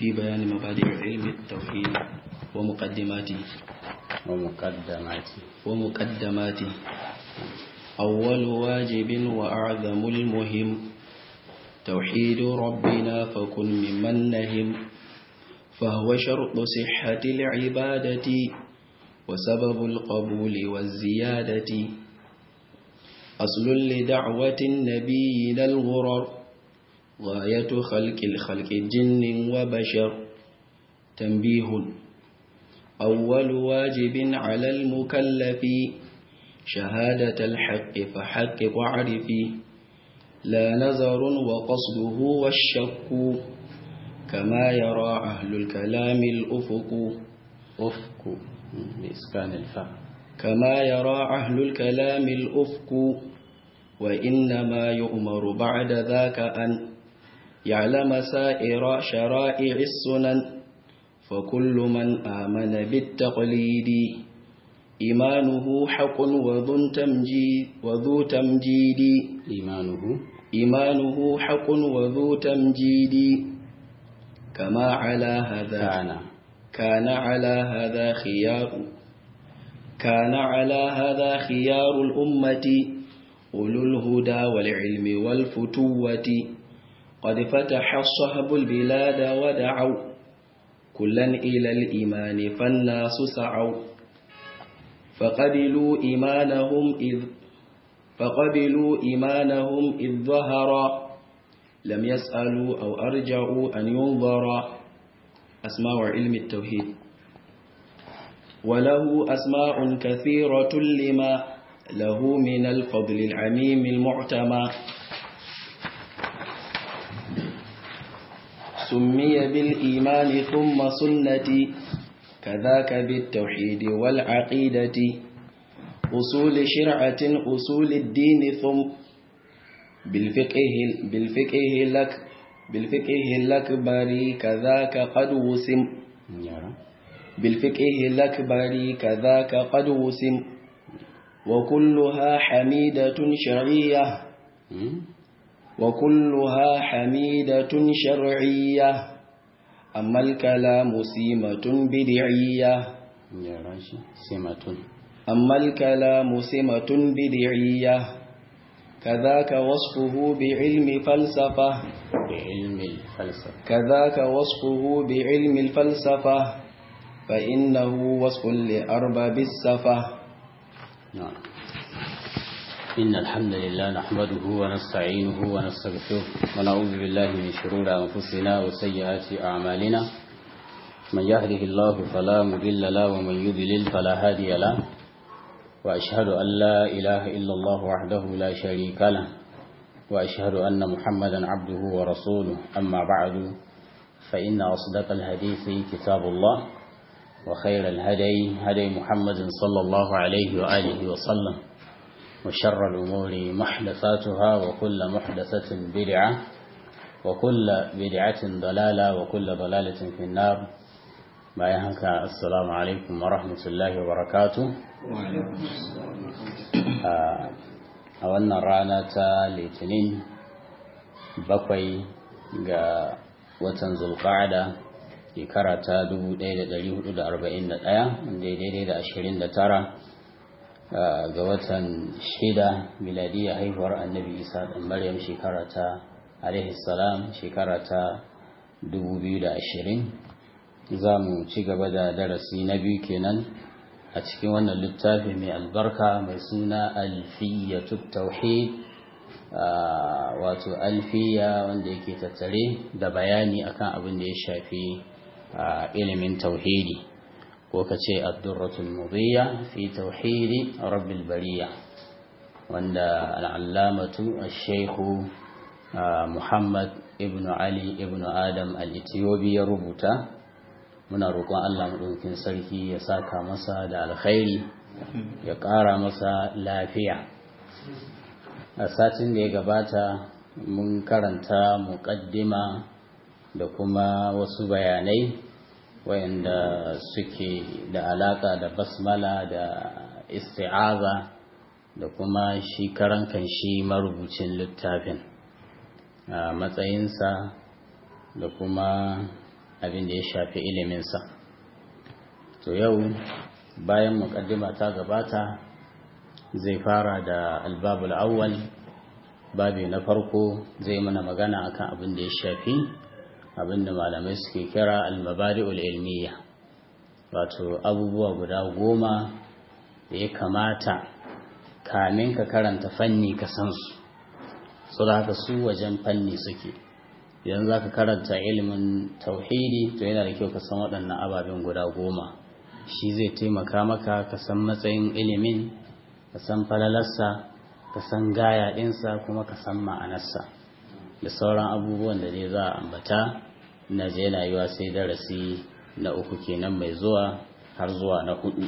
في بيان مبادئ علم التوحيد ومقدماته ومقدماته ومقدماته أول واجب وأعظم المهم توحيد ربنا فكن ممن نهم فهو شرط صحة العبادة وسبب القبول والزيادة أصل لدعوة النبيين الغرر غاية خلق الخلق جن وبشر تنبيه أول واجب على المكلف شهادة الحق فحق وعرف لا نظر وقصده والشك كما يرى أهل الكلام الأفق أفق بإسكان الفاء كما يرى أهل الكلام الأفق وإنما يؤمر بعد ذاك أن يعلم سائر شرائع السنن فكل من آمن بالتقليد إيمانه حق وذو تمجيد, وذو تمجيد إيمانه إيمانه حق وذو تمجيد كما على هذا كان كان على هذا خيار كان على هذا خيار الأمة أولو الهدى والعلم والفتوة قد فتح الصهب البلاد ودعوا كلا إلى الإيمان فالناس سعوا فقبلوا إيمانهم إذ فقبلوا إيمانهم إذ ظهر لم يسألوا أو أرجعوا أن ينظر أسماء علم التوحيد وله أسماء كثيرة لما له من الفضل العميم المعتمى سمي بالإيمان ثم سنة كذاك بالتوحيد والعقيدة أصول شرعة أصول الدين ثم بالفقه بالفقه لك بالفقه الأكبر كذاك قد وسم يرى بالفقه الأكبر كذاك قد وسم وكلها حميدة شرعية مم. وكلها حميدة شرعية أما الكلام سيمة بدعية يرى شي سمة أما الكلام سمة بدعية كذاك وصفه بعلم فلسفة بعلم الفلسفة كذاك وصفه بعلم الفلسفة فإنه وصف لأرباب السفة نعم إن الحمد لله نحمده ونستعينه ونستغفره ونعوذ بالله من شرور أنفسنا وسيئات أعمالنا من يهده الله فلا مضل له ومن يضلل فلا هادي له وأشهد أن لا إله إلا الله وحده لا شريك له وأشهد أن محمدا عبده ورسوله أما بعد فإن أصدق الحديث كتاب الله وخير الهدي هدي محمد صلى الله عليه وآله وسلم وشر الأمور محدثاتها وكل محدثة بدعة وكل بدعة ضلالة وكل ضلالة في النار ما يهنك السلام عليكم ورحمة الله وبركاته a wannan rana ta litinin bakwai ga watan zulqa'ada shekara ta 1441 wanda daidai da 29 ga watan shida miladiyya haihuwar annabi isa ɗan maryam shekara ta alaihi salam shekara ta 2020 za mu ci gaba da darasi na biyu kenan a cikin wannan littafi mai albarka mai suna alfiyatu tauhid wato alfiya wanda yake tattare da bayani akan abin da ya shafi ilimin tauhidi ko ka ce addurratul mudiyya fi tauhidi rabbil bariya wanda al'allamatu al-shaikhu muhammad ibn ali ibn adam al-ethiopi ya rubuta muna roƙon Allah maɗaukin sarki ya saka masa da alkhairi ya ƙara masa lafiya a satin da ya gabata mun karanta muƙaddima da kuma wasu bayanai wayanda suke da alaƙa da basmala da isti'aza da kuma shi karan kan shi marubucin littafin a matsayinsa da kuma abin da ya shafi iliminsa to yau bayan muƙaddima ta gabata zai fara da albabul awwal babi na farko zai mana magana akan abin da ya shafi abin da malamai suke kira almabari'ul ilmiya wato abubuwa guda goma da ya kamata kamin ka karanta fanni ka san su su da haka su wajen fanni suke idan za ka karanta ilimin tauhidi to yana da kyau ka san waɗannan ababen guda goma shi zai taimaka maka ka san matsayin ilimin ka san falalarsa ka san gaya ɗinsa kuma ka san ma'anarsa da sauran abubuwan da dai za a ambata na je na yiwa sai darasi na uku kenan mai zuwa har zuwa na hudu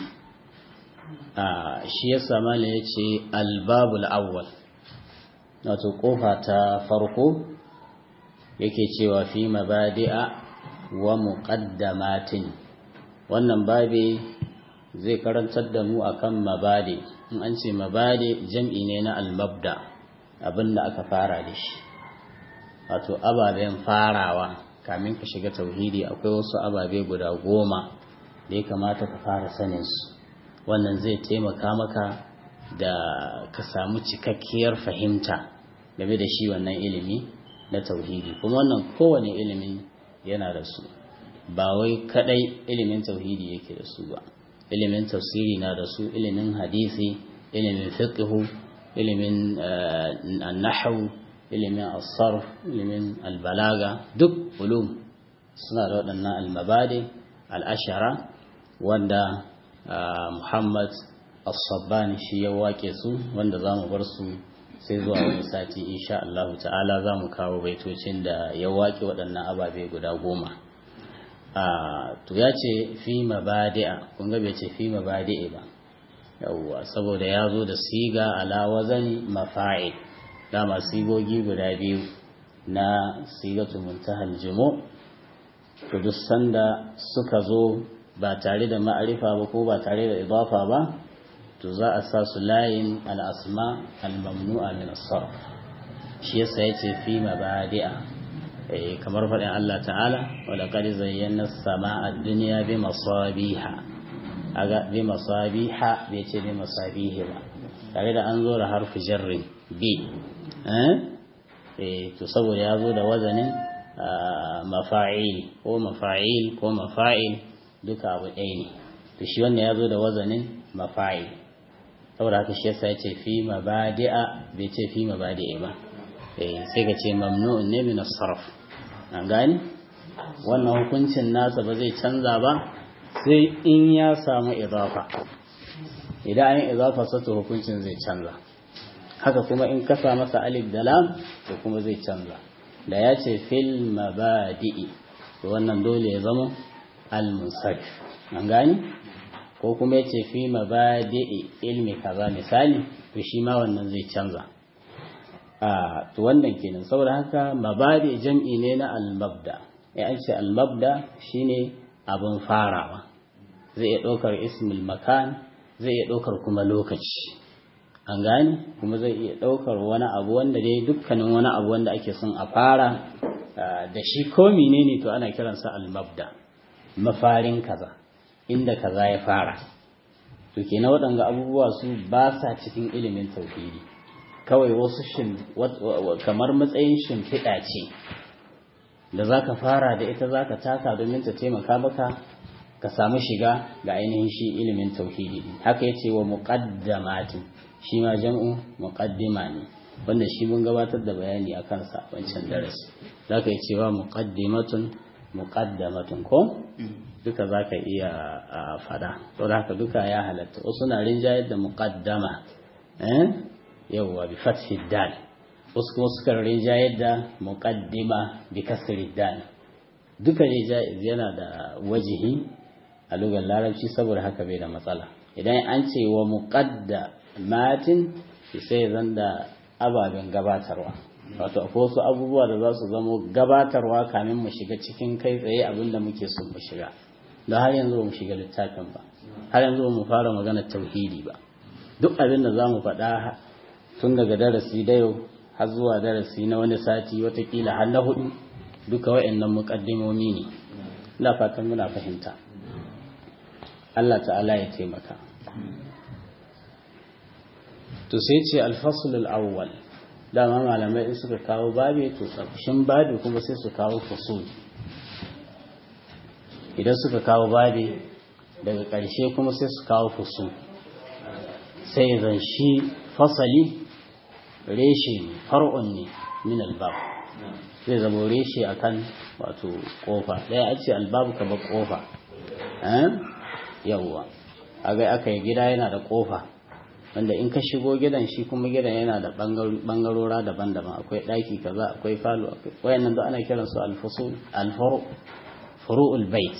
shi ya sama ne ya ce albabul awwal wato kofa ta farko yake cewa fi mabadi'a wa muqaddamatin wannan babe zai karantar da mu akan mabadi in an ce mabadi jam'i ne na almabda abinda aka fara da shi wato ababen farawa kamin ka shiga tauhidi akwai wasu ababe guda goma da ya kamata ka fara sanin su wannan zai taimaka maka da ka samu cikakkiyar fahimta game da shi wannan ilimi na tauhidi kuma wannan kowane ilimi yana da su ba wai kadai ilimin tauhidi yake da su ba ilimin tafsiri na da su ilimin hadisi ilimin fiqhu ilimin nahwu ilimin asarf ilimin albalaga duk ulum suna da waɗannan almabadi al'ashara wanda muhammad as-sabbani shi ya wake su wanda za mu bar su sai zuwa wani sati insha Allah ta'ala za mu kawo baitocin da ya wake waɗannan ababe guda goma to ya ce fi mabadi'a kun ga bai ce fi mabadi'i ba yawwa saboda ya zo da siga ala wazani mafa'il dama sigogi guda biyu na sigatu muntahal jumu to duk sanda suka zo ba tare da ma'arifa ba ko ba tare da idafa ba to za a sa su layin al'asma al-mamnu'a min as-sarf shi yasa yace fi mabadi'a eh kamar faɗin Allah ta'ala wa laqad zayyana as-sama'a ad-dunya bi masabiha aga bi masabiha bai ce bi masabihi ba tare da an zo da harfi jarrin bi eh to saboda ya zo da wazanin mafa'il ko mafa'il ko mafa'il duka abu ɗaya ne to shi wannan ya zo da wazanin mafa'il saboda haka shi yasa ya ce fi mabadi'a bai ce fi mabadi'a ba eh sai ka ce mamnu'un ne min as-sarf an gani wannan hukuncin nasa ba zai canza ba sai in ya samu idafa idan an yi idafa sa to hukuncin zai canza haka kuma in kasa masa alif da lam to kuma zai canza da ya ce fil mabadi'i to wannan dole ya zama al-munsarif an gani ko kuma ya ce fi mabadi'i ilmi kaza misali to shi ma wannan zai canza a to wannan kenan saboda haka mabadi jam'i ne na al-mabda ya an ce al-mabda shine abin farawa zai iya ɗaukar ismul makan zai iya ɗaukar kuma lokaci an gane kuma zai iya ɗaukar wani abu wanda dai dukkanin wani abu wanda ake son a fara da shi ko menene to ana kiransa al-mabda mafarin kaza inda kaza ya fara to kenan waɗanga abubuwa su ba sa cikin ilimin tauhidi kawai wasu shin kamar matsayin shimfiɗa ce da zaka fara da ita zaka taka domin ta taimaka maka ka samu shiga ga ainihin shi ilimin tauhidi haka yace wa muqaddamatin shi ma jam'u muqaddima ne wanda shi mun gabatar da bayani a kansa wancan darasi zaka yi cewa muqaddimatun muqaddamatun ko duka zaka iya fada to haka duka ya halatta wasu na rinjayar da muqaddama eh yawwa bi fathi dal wasu kuma suka rinjayar da muqaddima bi kasri dal duka ne yana da wajihi a lugar larabci saboda haka bai da matsala idan an ce wa muqaddamatin sai zan da ababen gabatarwa wato akwai wasu abubuwa da za su zamo gabatarwa kamin mu shiga cikin kai tsaye abinda muke so mu shiga da har yanzu ba mu shiga littafin ba har yanzu ba mu fara magana tauhidi ba duk abin da za mu faɗa tun daga darasi da yau har zuwa darasi na wani sati watakila har na hudu duka wa'annan muƙaddimomi ne ina fatan muna fahimta Allah ta'ala ya taimaka to sai ce alfasul awwal dama malamai in suka kawo babi to ƙarshen babi kuma sai su kawo fasul idan suka kawo babi daga ƙarshe kuma sai su kawo fasul sai zan shi fasali reshe ne far'un ne min albab zai zama reshe akan wato kofa ɗaya a ce albabu kamar kofa yawwa aga aka yi gida yana da kofa wanda in ka shigo gidan shi kuma gidan yana da bangarora daban-daban akwai ɗaki kaza akwai falo akwai wayannan da ana kiran su alfusul alfuru furu'ul bait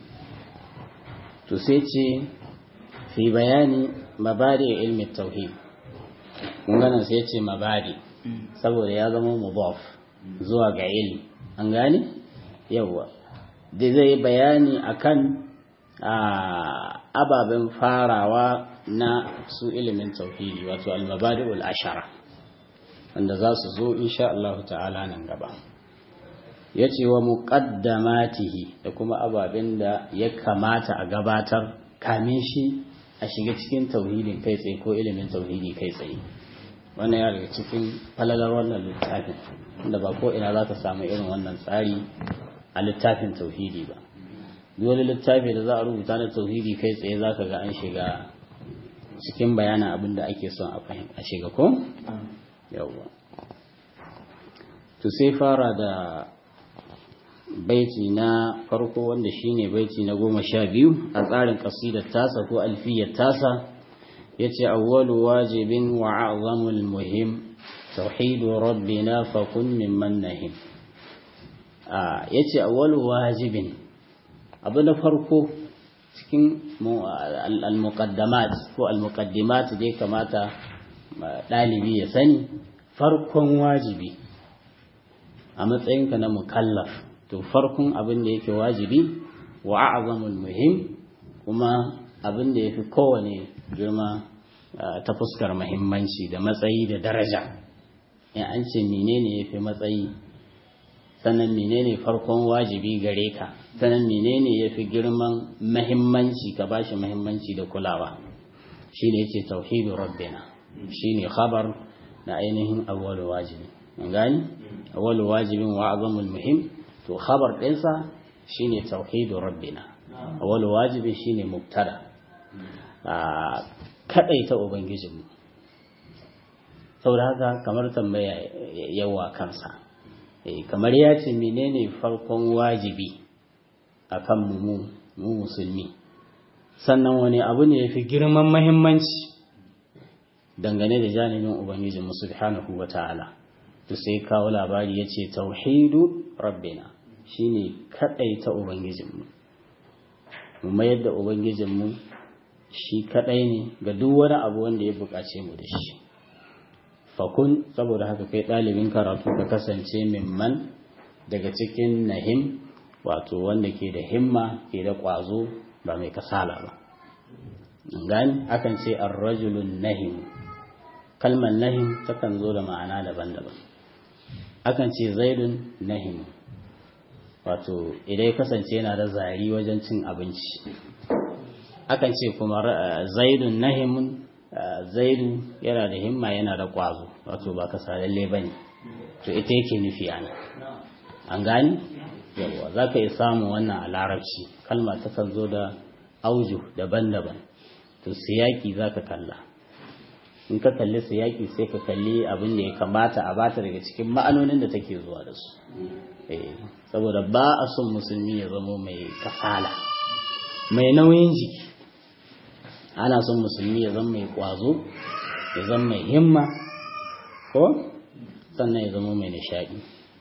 to sai ce fi bayani mabadi ilmi tauhid kun gana sai ce mabadi saboda ya zama mudaf zuwa ga ilmi an gane yawa da zai bayani akan ababen farawa na su ilimin tauhidi wato al-mabadi'ul ashara wanda za su zo insha Allah ta'ala nan gaba yace wa muqaddamatihi da kuma ababen da ya kamata a gabatar kamin shi a shiga cikin tauhidin kai tsaye ko ilimin tauhidi kai tsaye wannan ya daga cikin falalar wannan littafin inda ba ko ina za ka samu irin wannan tsari a littafin tauhidi ba wani littafi da za a rubuta na tauhidi kai tsaye za ka ga an shiga cikin bayanin abin da ake son a shiga ko? yawwa to sai fara da baiti na farko wanda shine baiti na goma sha biyu a tsarin kasidar tasa ko alfiyar tasa ya ce awwalu wajibin wa a'zamul muhim tauhidu rabbina fakun mimman nahim ya ce awwalu wajibin abu na farko cikin al-muqaddamat ko al-muqaddimat da ya kamata ɗalibi ya sani farkon wajibi a matsayinka na mukallaf to farkon abin da yake wajibi wa a'zamul muhim kuma abin da yafi kowane girma ta fuskar muhimmanci da matsayi da daraja in an ce menene yafi matsayi sannan menene farkon wajibi gare ka sannan menene yafi girman muhimmanci ka bashi muhimmanci da kulawa shine yace tauhidu rabbina shine khabar na ainihin awwalu wajibi an gani awwalu wajibin wa azamul muhim to khabar ɗinsa shine tauhidu rabbina awwalu wajibi shine mubtada a kadaita ubangijinmu saboda haka kamar tambaya yawa kansa kamar ya ce menene farkon wajibi akan mu mu musulmi sannan wani abu ne yafi girman muhimmanci dangane da janibin ubangijinmu subhanahu wataala to sai kawo labari ya ce tauhidu rabbina shine ta ubangijinmu mu mayar da ubangijinmu shi kadai ne ga duk wani abu wanda ya bukace mu da shi fakun saboda haka kai ɗalibin karatu ka kasance mimman daga cikin nahim wato wanda ke da himma ke da ƙwazo ba mai kasala ba gani akan ce arrajulun nahim kalmar nahim takan zo da ma'ana daban-daban akan ce zaidun nahim wato idan ya kasance yana da zari wajen cin abinci akan ce kuma zaidun nahimun zaidu yana da himma yana da kwazo wato ba ka lalle ba ne to ita yake nufi ana an gani yawa za ka iya samun wannan a larabci kalma ta kan zo da auju daban-daban to siyaki za ka kalla in ka kalli siyaki sai ka kalli abin da ya kamata a bata daga cikin ma'anonin da take zuwa da su saboda ba a son musulmi ya zama mai kasala mai nauyin jiki ana son musulmi ya zama mai kwazo ya zama mai himma ko sannan ya zama mai nishadi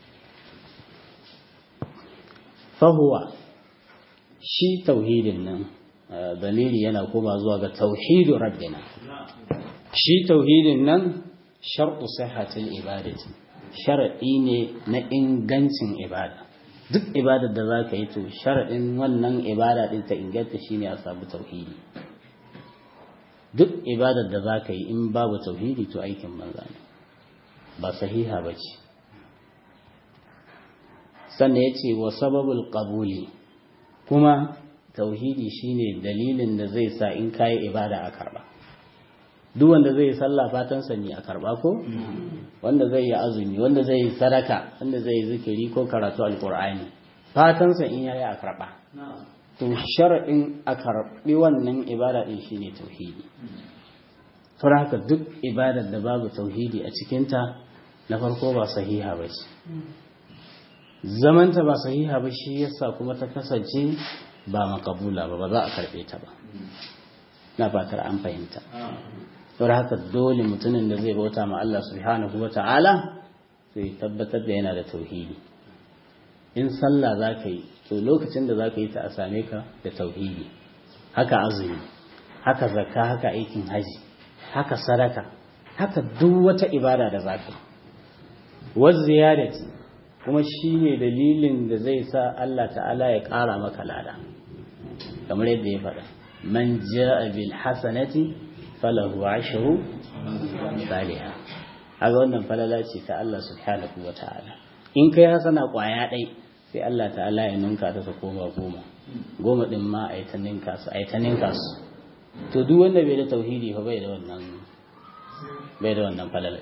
fahuwa shi tauhidin nan dalili yana koma zuwa ga tauhidu rabbina shi tauhidin nan shar'u sihhatil ibadati sharadi ne na ingancin ibada duk ibadar da zaka yi to sharadin wannan ibada din ta inganta shine a samu tauhidi duk ibadar da zaka yi in babu tauhidi to aikin banza ne ba sahiha bace sannan yace wa sababul qabuli kuma tauhidi shine dalilin da zai sa in kayi ibada a karba duk wanda zai yi sallah fatan ne a karba ko wanda zai yi azumi wanda zai yi sadaka wanda zai yi zikiri ko karatu alqur'ani fatan sa in yayi a karba to sharadin a karbi wannan ibada din shine tauhidi saboda haka duk ibadar da babu tauhidi a cikinta na farko ba sahiha ba ce zamanta ba sahiha ba shi yasa kuma ta kasance ba makabula ba ba za a karɓe ta ba na fatar an fahimta saboda haka dole mutumin da zai bauta ma Allah subhanahu wa ta'ala sai tabbatar da yana da tauhidi in sallah za ka yi to lokacin da za ka yi ta a same ka da tauhidi haka azumi haka zakka haka aikin haji haka sadaka haka duk wata ibada da za ka yi wasu ziyarati kuma shi ne dalilin da zai sa Allah ta'ala ya ƙara maka lada kamar yadda ya faɗa man ja'a bil hasanati falahu ashru salihah haka wannan falala ce ta Allah subhanahu wa ta'ala in kai hasana kwaya ɗai sai Allah ta'ala ya ninka ta ta koma goma goma ɗin ma a yi ta ninka su a yi ta ninka su to duk wanda bai da tauhidi fa bai da wannan bai da wannan falala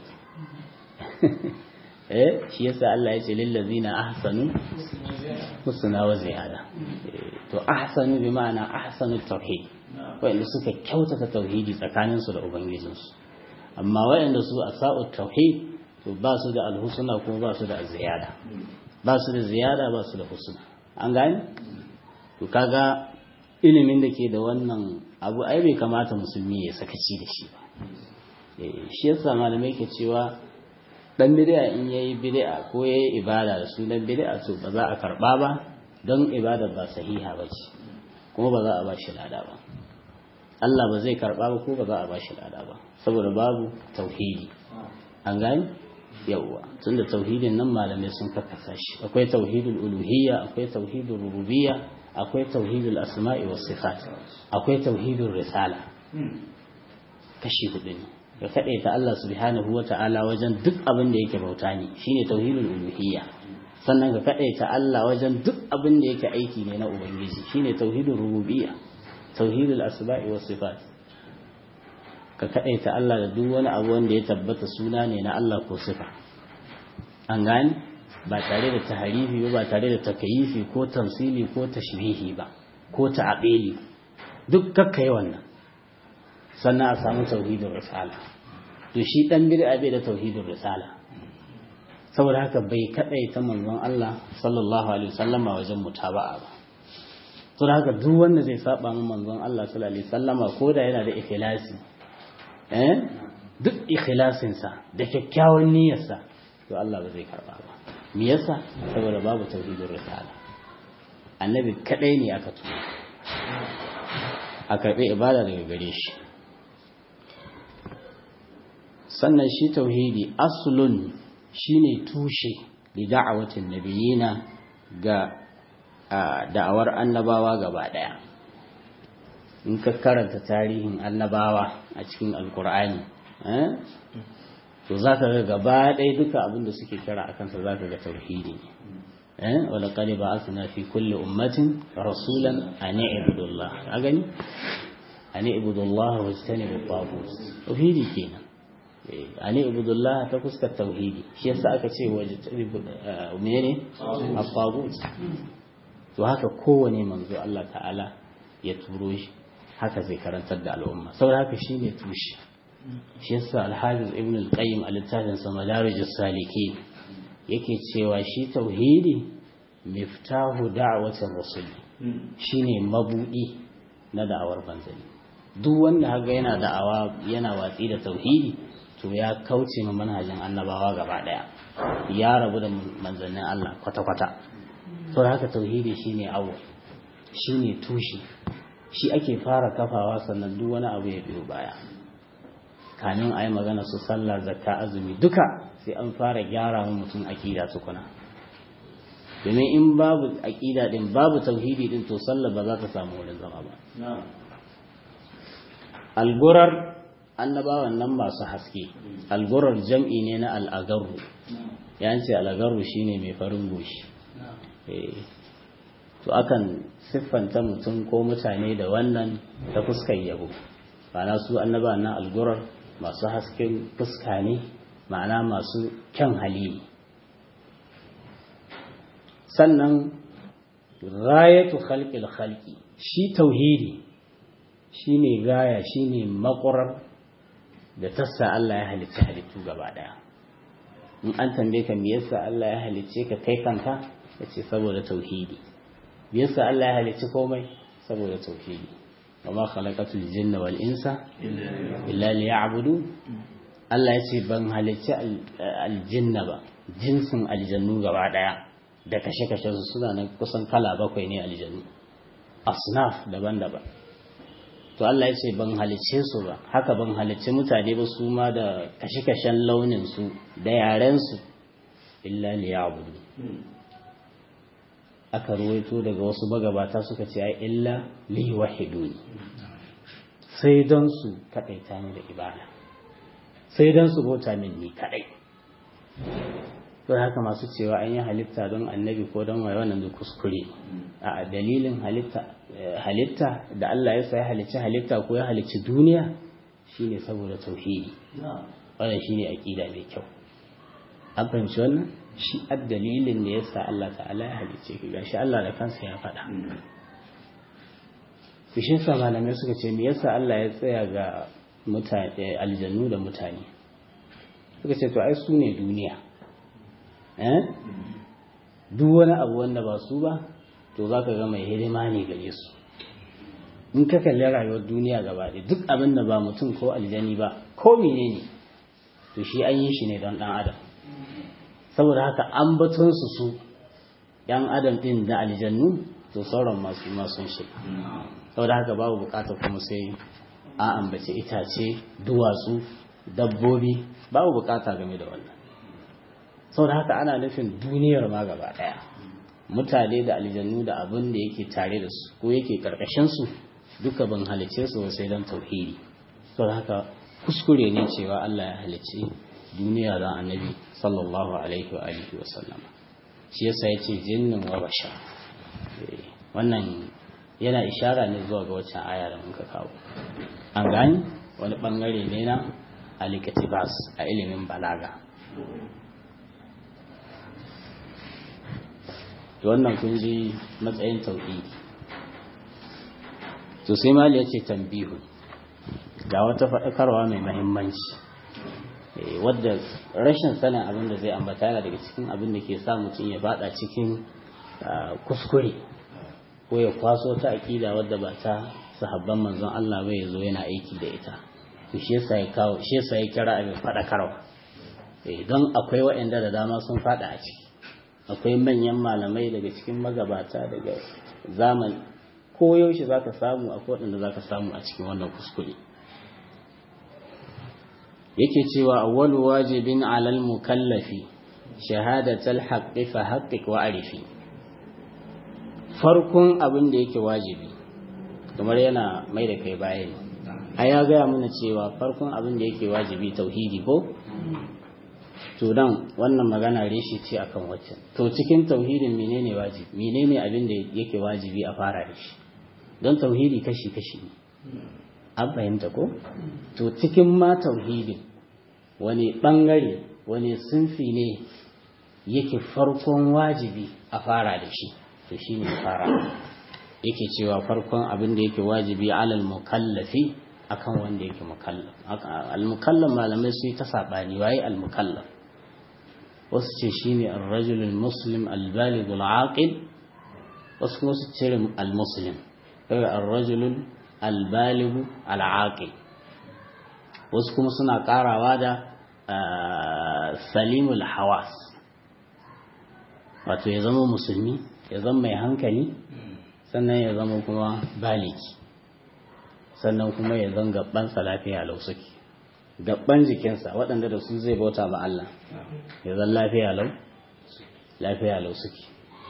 eh shi yasa Allah ya ce lil ladzina ahsanu husna wa ziyada to ahsanu bi ma'ana ahsanu tauhid wanda suka kyautata tauhidi tsakanin su da ubangijin su amma wayanda su asa'u tauhid to ba su da alhusna kuma ba su da ziyada ba su da ziyada ba su da husna an gane to kaga ilimin da ke da wannan abu ai bai kamata musulmi ya sakaci da shi ba shi yasa malamai ke cewa dan bid'a in yayi bid'a ko yayi ibada da sunan bid'a to ba za a karba ba don ibada ba sahiha ba ce kuma ba za a ba shi lada ba Allah ba zai karba ba ko ba za a ba shi lada ba saboda babu tauhidi an gani yawwa tunda tauhidin nan malamai sun kakkasa shi akwai tauhidul uluhiyya akwai tauhidul rububiyya akwai tauhidul asma'i was sifat akwai tauhidul risala kashi hudu ne ka kaɗe ta Allah subhanahu wa ta'ala wajen duk abin da yake bauta ne shine tauhidul uluhiyya sannan ka kaɗe ta Allah wajen duk abin da yake aiki ne na ubangiji shine tauhidul rububiyya tauhidul asma'i was sifat ka kaɗe ta Allah da duk wani abu wanda ya tabbata suna ne na Allah ko sifa an gane ba tare da taharifi ba ba tare da takayifi ko tamsili ko tashbihi ba ko ta'abili duk kakkai wannan sannan a samu tauhidin risala to shi dan bid'a bai da tauhidin risala saboda haka bai kadai ta manzon Allah sallallahu alaihi wasallam wajen mutaba'a ba to da haka duk wanda zai saba mu manzon Allah sallallahu alaihi wasallama ko da yana da ikhlasi eh duk ikhlasin sa da kyakkyawan niyyar sa to Allah ba zai karba ba me yasa saboda babu tauhidin risala annabi kadai ne aka tura a karbi ibada daga gare shi sannan shi tauhidi aslun shine tushe da da'awatin nabiyina ga da'awar annabawa gaba daya in ka karanta tarihin annabawa a cikin alkur'ani to za ka ga gaba ɗaya duka abin da suke kira a kansa za ka ga tauhidi ne wala kare ba asina fi kulle ummatin rasulan a ne ibudullah a gani a ne ibudullah wa ta ne babbabu tauhidi kenan a ne ibudullah ta fuskar tauhidi shi yasa aka ce waje mene abbabu to haka kowane manzo Allah ta'ala ya turo shi haka zai karantar da al'umma saboda haka shine tushe shi yasa al-hafiz ibn al-qayyim a littafin sa madarijus saliki yake cewa shi tauhidi miftahu da'watir rasul shine mabudi na da'awar manzanni duk wanda haga yana da'awa yana watsi da tauhidi to ya kauce ma manhajin annabawa gaba daya ya rabu da manzannin Allah kwata-kwata to haka tauhidi shine awwal shine tushe shi ake fara kafawa sannan duk wani abu ya biyo baya kamin a yi magana su sallah zakka azumi duka sai an fara gyara wa mutum aƙida tukuna domin in babu aƙida din babu tauhidi din to sallah ba za ta samu wurin zama ba algurar annabawan nan masu haske algurar jam'i ne na al'agaru ya ce al'agaru shine mai farin goshi to akan siffanta mutum ko mutane da wannan ta fuskar yabo ma'ana su annaba na algurar masu hasken fuska ne ma'ana masu kyan hali sannan rayatu khalqil khalqi shi tauhidi shine gaya shine makurar da tassa Allah ya halicci halittu gaba daya in an tambaye ka me yasa Allah ya halicce ka kai kanka yace saboda tauhidi me yasa Allah ya halicci komai saboda tauhidi wama khalaqatul jinna wal insa illa liya'budu Allah ya ce ban halicci aljinna ba jinsin aljannu gaba daya da kashe-kashe su suna nan kusan kala bakwai ne aljannu asnaf daban-daban to Allah ya ce ban halicce su ba haka ban halicci mutane ba su ma da kashe-kashen launin su da yaren su illa liya'budu aka ruwaito daga wasu magabata suka ce ai illa li wahiduni sai don su kadaita ni da ibada sai don su bauta min ni kadai to haka masu cewa an yi halitta don annabi ko don waye wannan duk kuskure a dalilin halitta halitta da Allah ya sai halicci halitta ko ya halicci duniya shine saboda tauhidi wannan shine aqida mai kyau an fahimci wannan shi dalilin da yasa Allah ta'ala ya halicce ki gashi Allah da kansa ya faɗa Fishin sa malamai suka ce me yasa Allah ya tsaya ga mutane aljannu da mutane suka ce to ai su ne duniya duk wani abu wanda ba su ba to za ka ga mai hidima ne gare su in ka kalli rayuwar duniya gaba ɗaya duk abin da ba mutum ko aljani ba ko mene ne to shi an yi shi ne don ɗan adam saboda haka an batun su su ɗan adam ɗin da aljannu to sauran masu masun shi saboda haka babu bukatar kuma sai a ambaci itace duwatsu dabbobi babu bukata game da wannan saboda haka ana nufin duniyar ma gaba daya mutane da aljannu da abin da yake tare da su ko yake karkashin su duka ban halice su sai dan tauhidi saboda haka kuskure ne cewa Allah ya halice duniya da annabi sallallahu alaihi wa alihi wa sallama shi yasa yace jinnin wa bashar wannan yana ishara ne zuwa ga waccan aya da muka kawo an gani wani bangare ne na alikatibas a ilimin balaga to wannan kun ji matsayin tauhidi to sai mali ya ce tambihu ga wata faɗakarwa mai mahimmanci wadda rashin sanin abin da zai ambata yana daga cikin abin da ke sa mutum ya bada cikin kuskure ko ya kwaso ta aƙida wadda ba ta sahabban manzon Allah bai zo yana aiki da ita to shi yasa ya kawo shi yasa ya kira abin faɗakarwa don akwai waɗanda da dama sun faɗa a ciki akwai manyan malamai daga cikin magabata daga zamani ko yaushe za ka samu akwai waɗanda za ka samu a cikin wannan kuskure yake cewa awwalu wajibin alal mukallafi shahadatal haqqi fa haqqiq wa arifi farkon abin da yake wajibi kamar yana mai da kai bayani a ya gaya mana cewa farkon abin da yake wajibi tauhidi ko to dan wannan magana reshe ce akan waccan to cikin tauhidin menene wajibi menene abin da yake wajibi a fara da shi don tauhidi kashi kashi ne an fahimta ko to cikin ma tauhidin wani bangare wani sunfi ne yake farkon wajibi a fara da shi to shine fara yake cewa farkon abin da yake wajibi alal mukallafi akan wanda yake mukallaf al mukallaf malamai su yi ta sabani waye al mukallaf wasu ce shine ar-rajul al-muslim al-baligh al-aqil wasu kuma su ce al-muslim kai ar-rajul al-baligh al-aqil wasu kuma suna karawa da salimul hawas wato ya zama musulmi ya zama mai hankali sannan ya zama kuma baliki sannan kuma ya zan gabansa lafiya lau suke gaban jikinsa waɗanda da su zai bauta ba Allah ya zan lafiya lau lafiya lau suke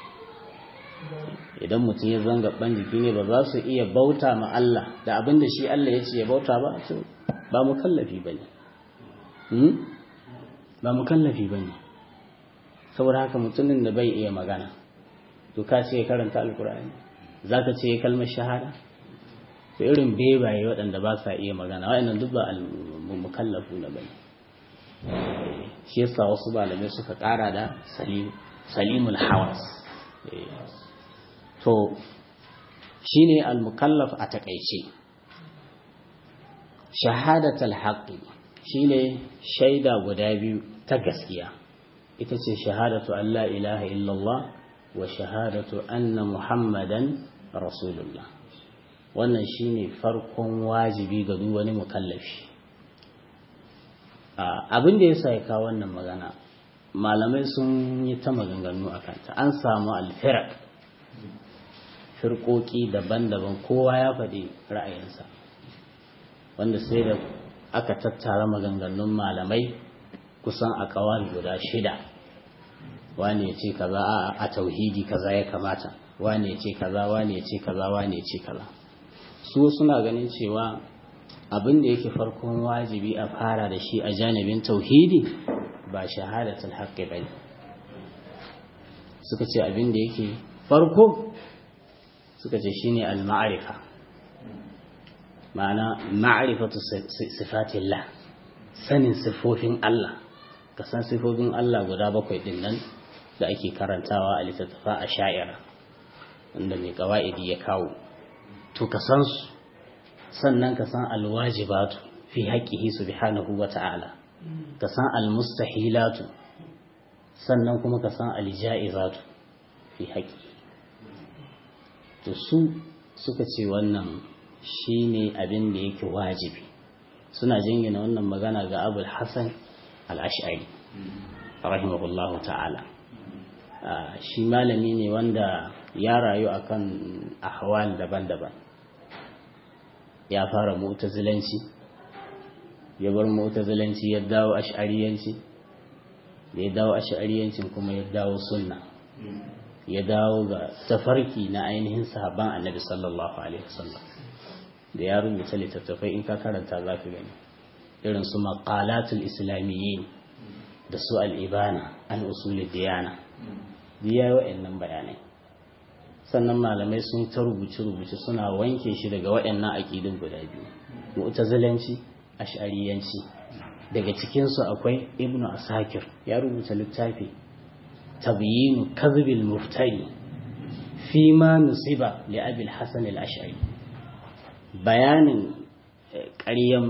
idan mutum ya zan gaban jiki ne ba za su iya bauta ma Allah da abin da shi Allah ya ce ya bauta ba to ba mu kallafi ba ne ba mu kallafi ba ne saboda haka mutumin da bai iya magana to ka ce karanta alkur'ani za ka ce kalmar shahada to irin bebaye waɗanda ba sa iya magana waɗannan duk ba mukallafu na bane shi yasa wasu malamai suka ƙara da salimul hawas to shine al-mukallaf a takaice shahadatul haqqi shine shaida guda biyu ta gaskiya ita ce shahadatu an la ilaha illallah wa shahadatu anna muhammadan rasulullah wannan shine farkon wajibi ga duk wani mukallafi abin da yasa ya kawo wannan magana malamai sun yi ta maganganu a kanta an samu alfirak firkoki daban-daban kowa ya faɗi ra'ayinsa wanda sai da aka tattara maganganun malamai kusan a kawai guda shida wane ya ce kaza a tauhidi kaza ya kamata wane ya ce kaza wane ya ce kaza wane ya ce kaza su suna ganin cewa abin da yake farkon wajibi a fara da shi a janibin tauhidi ba shahadatul haqqi bane suka ce abin da yake farko suka ce shine al-ma'rifa ma'ana ma'rifatu sifatillah sanin sifofin Allah ka san sifofin Allah guda bakwai din nan da ake karantawa a littattafa a sha'ira wanda mai kawa'idi ya kawo to ka san su sannan ka san alwajibatu fi haqqihi subhanahu wa ta'ala ka san almustahilatu sannan kuma ka san alja'izatu fi haqqi to su suka ce wannan shine abin da yake wajibi suna jingina wannan magana ga abul hasan al-ash'ari rahimahullahu ta'ala shi malami ne wanda ya rayu akan ahwal daban-daban ya fara mu'tazilanci ya bar mu'tazilanci ya dawo ash'ariyanci da ya dawo ash'ariyancin kuma ya dawo sunna ya dawo ga tafarki na ainihin sahabban annabi sallallahu alaihi wasallam da ya rubuta littattafai in ka karanta za ka gani irin su maqalatul islamiyyin da su al-ibana an usulid diyana biya wa'annan bayanai sannan malamai sun ta rubuce-rubuce suna wanke shi daga waɗannan aƙidun guda biyu mu'tazilanci ash'ariyanci daga cikinsu akwai ibnu asakir ya rubuta littafi tabyinu kadhibil muftari fi ma nusiba li abil hasan al-ash'ari bayanin ƙaryan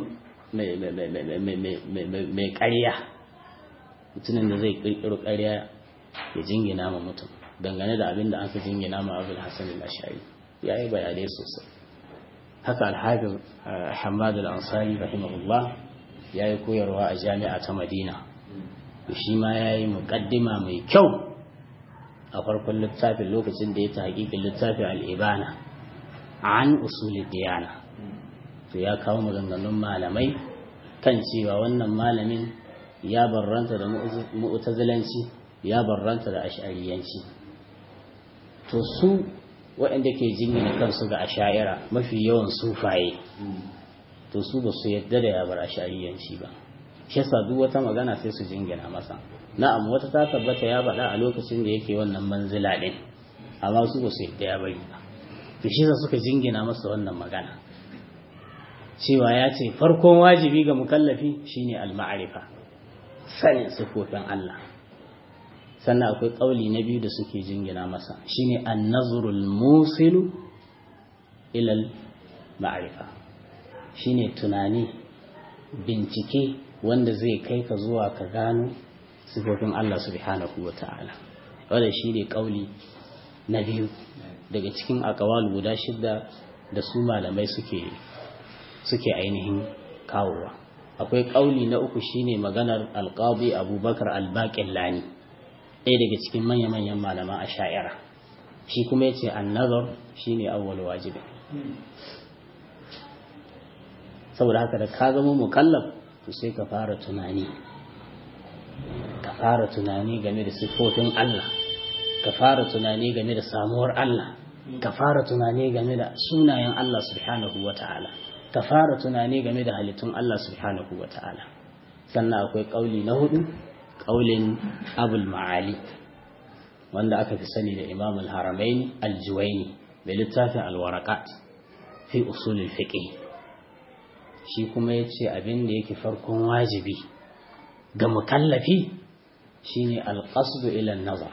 mai ƙarya mutumin da zai ƙirƙiro ƙarya ya jingina ma mutum dangane da abin da aka jingina ma abul hasan al-ash'ari ya yi bayanai sosai haka alhafiz hamad al-ansari rahimahullah ya yi koyarwa a jami'a ta madina shi ma ya yi muƙaddima mai kyau a farkon littafin lokacin da ya ta hakikin littafin al'ibana an usuli diyana to ya kawo maganganun malamai kan cewa wannan malamin ya barranta da mu'tazilanci ya barranta da ash'ariyanci to su waɗanda ke jingina kansu ga asha'ira mafi yawan sufaye to su ba su yadda da ya bar ash'ariyanci ba shi yasa duk wata magana sai su jingina masa na'am wata ta tabbata ya faɗa a lokacin da yake wannan manzila ɗin amma su ba su yadda ya bari ba to shi yasa suka jingina masa wannan magana cewa ya ce farkon wajibi ga mukallafi shine al-ma'rifa sanin sifofin Allah sannan akwai ƙauli na biyu da suke jingina masa shine an-nazrul musilu ilal ma'rifa shine tunani bincike wanda zai kai ka zuwa ka gano sifofin Allah subhanahu wa ta'ala wanda shine ƙauli na biyu daga cikin akawal guda shidda da su malamai suke suke ainihin kawowa akwai ƙauli na uku shine maganar alƙabi abubakar albaƙillani ɗaya daga cikin manya-manyan malaman a sha'ira shi kuma ya ce annazar shi ne awwal wajibi saboda haka da ka zama mukallaf to sai ka fara tunani ka fara tunani game da siffofin Allah ka fara tunani game da samuwar Allah ka fara tunani game da sunayen Allah subhanahu wa ta'ala ka fara tunani game da halittun Allah subhanahu wa ta'ala sannan akwai ƙauli na hudu ƙaulin abul ma'ali wanda aka fi sani da imam al-haramain al-juwaini da littafin al-waraqat fi usul al-fiqh shi kuma yace abin da yake farkon wajibi ga mukallafi shine al-qasd ila an-nazar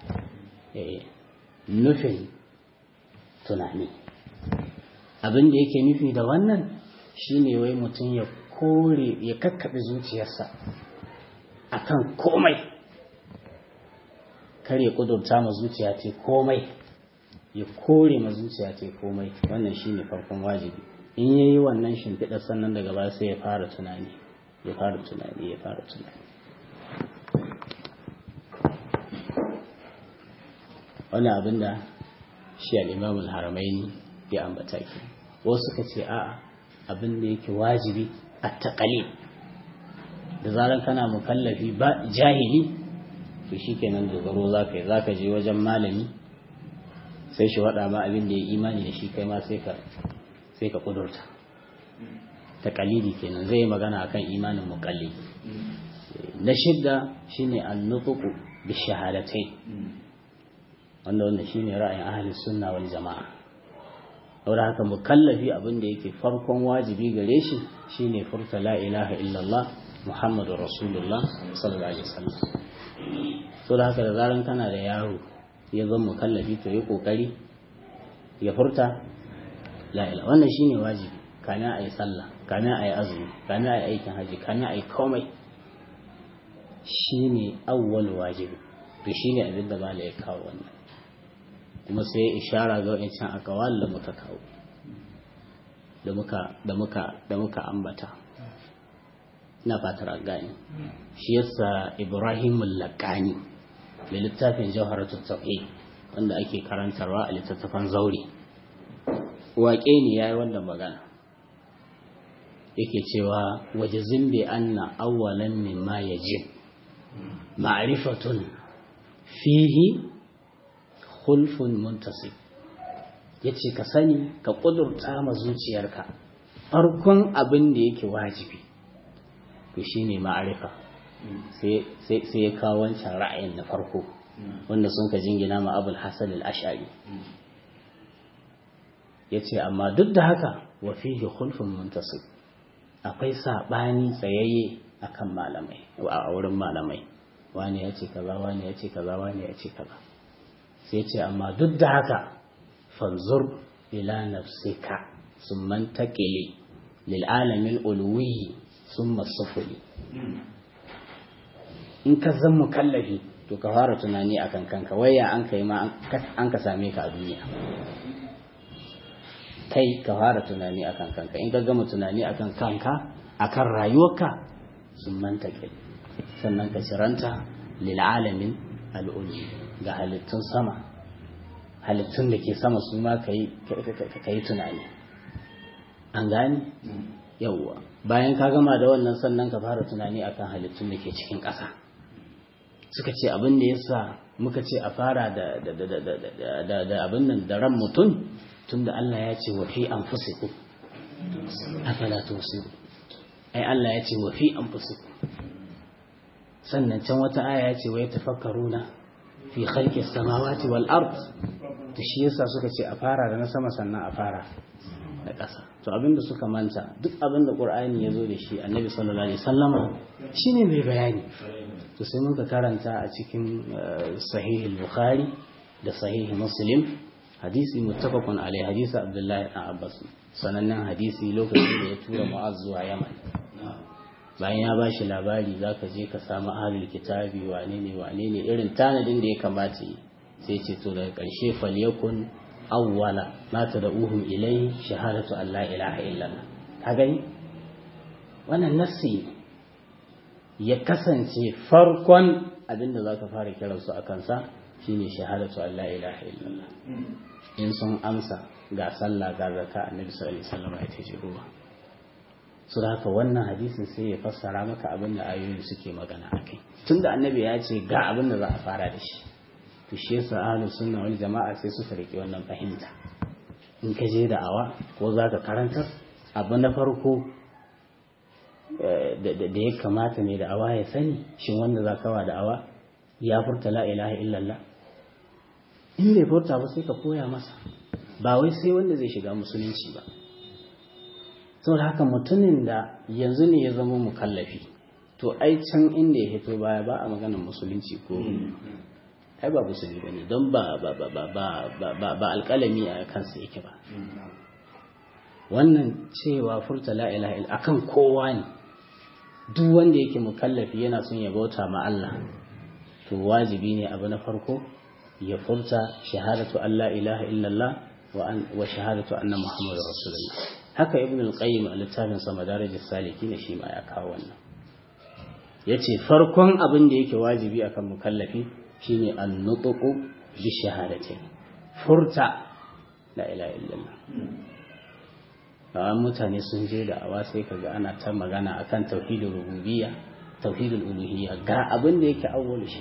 nufin tunani abin da yake nufi da wannan shine wai mutum ya kore ya kakkaɓe zuciyarsa akan komai kar ya kudurta ma zuciya ce komai ya kore ma zuciya ce komai wannan shine farkon wajibi in yayi wannan shimfiɗar sannan daga baya sai ya fara tunani ya fara tunani ya fara tunani wani abin da shi al'imamul haramaini ya ambata ke wasu suka ce a'a abin da yake wajibi a taƙali da zarar kana mukallafi ba jahili to shi kenan dogaro za ka yi za ka je wajen malami sai shi waɗa ma abin da ya imani da shi kai ma sai ka ƙudurta taƙalidi kenan zai yi magana akan imanin mukalli na shidda shine annufuku bi shahadatai wanda wanda shine ra'ayin ahli sunna wal jama'a saboda haka mukallafi abin da yake farkon wajibi gare shi shine furta la ilaha illallah muhammadu rasulullah sallallahu alaihi wasallam saboda haka da zaran kana da yaro ya zama mukallafi to yi kokari ya furta la ilaha wannan shine wajibi kana ayi sallah kana ayi azumi kana ayi aikin haji kana ayi komai shine awwal wajibi to shine abin da mala ya kawo wannan kuma sai ya ishara ga wancan akawal da muka kawo da muka da muka da muka ambata ina fatar an gane shi yasa Ibrahim al-Laqani da littafin Jawharatul Tauhid wanda ake karantarwa a littattafan zauri waƙe ne yayi wannan magana yake cewa wajazin bi anna awwalan mimma yajib ma'rifatun fihi khulfun muntasib yace ka sani ka kudurta ma zuciyarka farkon abin da yake wajibi to shine ma'arifa sai sai ya kawo wancan ra'ayin na farko wanda sun ka jingina ma abul hasan al-ash'ari yace amma duk da haka wa fihi khulfun muntasib akwai sabani tsayayye akan malamai a wurin malamai wani ya ce kaza wani ya ce kaza wani ya ce kaza sai ce amma duk da haka fanzur ila nafsika sun mantakile lil alamin ulwi sun masufuli in ka zan mukallafi to ka fara tunani akan kanka waya an kai ma an ka same ka a duniya kai ka fara tunani akan kanka in ka gama tunani akan kanka akan rayuwarka sun mantakile sannan ka ciranta lil alamin al'ulwi ga halittun sama halittun da ke sama su ma ka yi tunani an gani yauwa bayan ka gama da wannan sannan ka fara tunani akan halittun da ke cikin ƙasa suka ce abin da yasa muka ce a fara da abin nan da ran mutum tunda Allah ya ce wa fi anfusikum afala tusiru ai Allah ya ce wa fi anfusikum sannan can wata aya ya ce wa yatafakkaruna fi khalqi samawati wal ard to shi yasa suka ce a fara da na sama sannan a fara da ƙasa to abinda suka manta duk abinda qur'ani ya zo da shi annabi sallallahu alaihi wasallama shine mai bayani to sai muka karanta a cikin sahih bukhari da sahih muslim hadisi muttafaqun alai hadisi abdullahi ibn abbas sanannen hadisi lokacin da ya tura mu'az zuwa yaman bayan ya bashi labari za ka je ka samu ahalul kitabi wane ne wane ne irin tanadin da ya kamata yi sai ce to daga ƙarshe falyakun awwala ma tad'uhum ilai shahadatu an la ilaha illallah ka gani wannan nassi ya kasance farkon abinda za ka fara kiran su a kansa shine shahadatu an la ilaha illallah in sun amsa ga sallah ga zakka annabi sallallahu alaihi wasallam ya ce ruwa su da haka wannan hadisin sai ya fassara maka abin da ayoyin suke magana a kai tun da annabi ya ce ga abin da za a fara da shi to shi yasa ahlus sunna wal jama'a sai suka rike wannan fahimta in ka je da awa ko za ka karanta abu na farko da ya kamata ne da awa ya sani shin wanda za ka wa da awa ya furta la ilaha illallah in bai furta ba sai ka koya masa ba wai sai wanda zai shiga musulunci ba saboda haka mutumin da yanzu ne ya zama mukallafi to ai can inda ya hito baya ba a maganar musulunci ko ai ba musulmi ba ne don ba ba ba ba ba ba ba alƙalami a kansa yake ba wannan cewa furta la ilaha illa akan kowa ne duk wanda yake mukallafi yana son ya bauta ma Allah to wajibi ne abu na farko ya furta shahadatu an la ilaha illallah wa shahadatu anna muhammadar rasulullah haka ibn al-qayyim a littafin sa madarajis salikin shi ma ya kawo wannan yace farkon abin da yake wajibi akan mukallafi shine an-nutqu bi shahadatin furta la ilaha illallah kawan mutane sun je da awa sai kaga ana ta magana akan tauhidul rububiyya tauhidul uluhiyya ga abin da yake awwal shi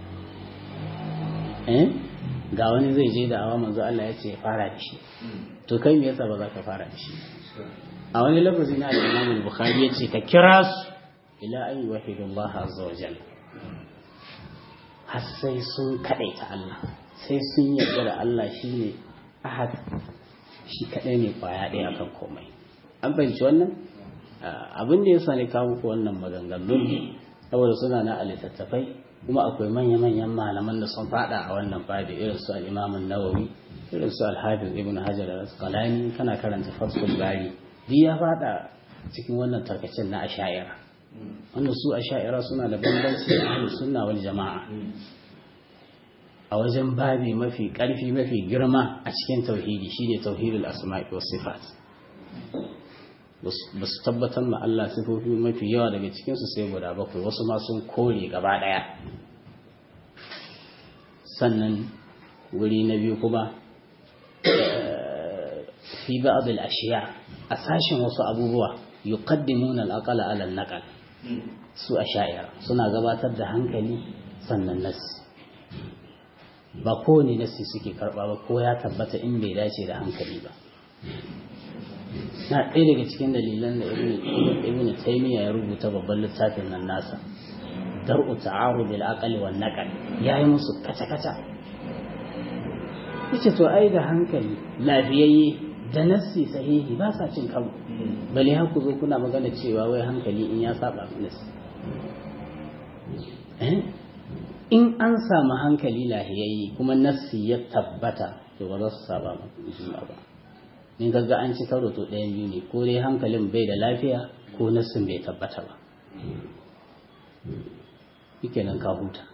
eh ga wani zai je da awa manzo Allah ya ce ya fara da shi to kai me yasa ba za ka fara da shi a wani lafazi na al-Imam al-Bukhari ya ce ka kira su ila an yuwahidu Allah azza wa jalla har sai sun kadaita Allah sai sun yarda da Allah shine ahad shi kadai ne kwaya ɗaya akan komai an fahimci wannan abin da yasa ne kawo muku wannan maganganun saboda suna na a littattafai kuma akwai manya-manyan malaman da sun fada a wannan babi irin su al-Imam nawawi irin su al-Hafiz Ibn Hajar al-Asqalani kana karanta Fathul Bari duk ya fada cikin wannan tarkacin na asha'ira wanda su asha'ira suna da bambanci da ahlus sunna wal jama'a a wajen babi mafi karfi mafi girma a cikin tauhidi shine tauhidul asma'i was sifat ba su tabbatar ma Allah sifofi mafi yawa daga cikinsu sai guda bakwai wasu ma sun kore gaba ɗaya sannan wuri na biyu kuma fi ba'd al-ashiya a sashin wasu abubuwa yuqaddimuna al-aqla ala al-naql su asha'ira suna gabatar da hankali sannan nasi ba kowane nasi suke karba ba ko ya tabbata in bai dace da hankali ba na ɗaya daga cikin dalilan da ibn taymiya ya rubuta babban littafin nan nasa dar'u ta'arud al-aqli wan naql yayi musu kaca kaca yace to ai da hankali lafiyayye da nassi sahihi ba sa cin karo bale har ku zo kuna magana cewa wai hankali in ya saba nassi eh in an samu hankali lahiyayye kuma nassi ya tabbata to ba za su saba juna ba in gagga an ci karo to ɗayan biyu ne ko dai hankalin bai da lafiya ko nassin bai tabbata ba yake nan ka huta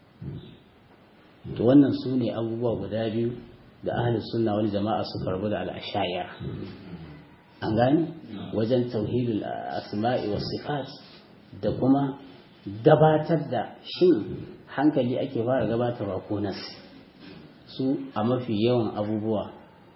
to wannan su ne abubuwa guda biyu da ahli sunna wani jama'a su karbu da al'ashayar an gani wajen tauhidul asma'i was sifat da kuma gabatar da shin hankali ake fara gabatarwa ko nasi su a mafi yawan abubuwa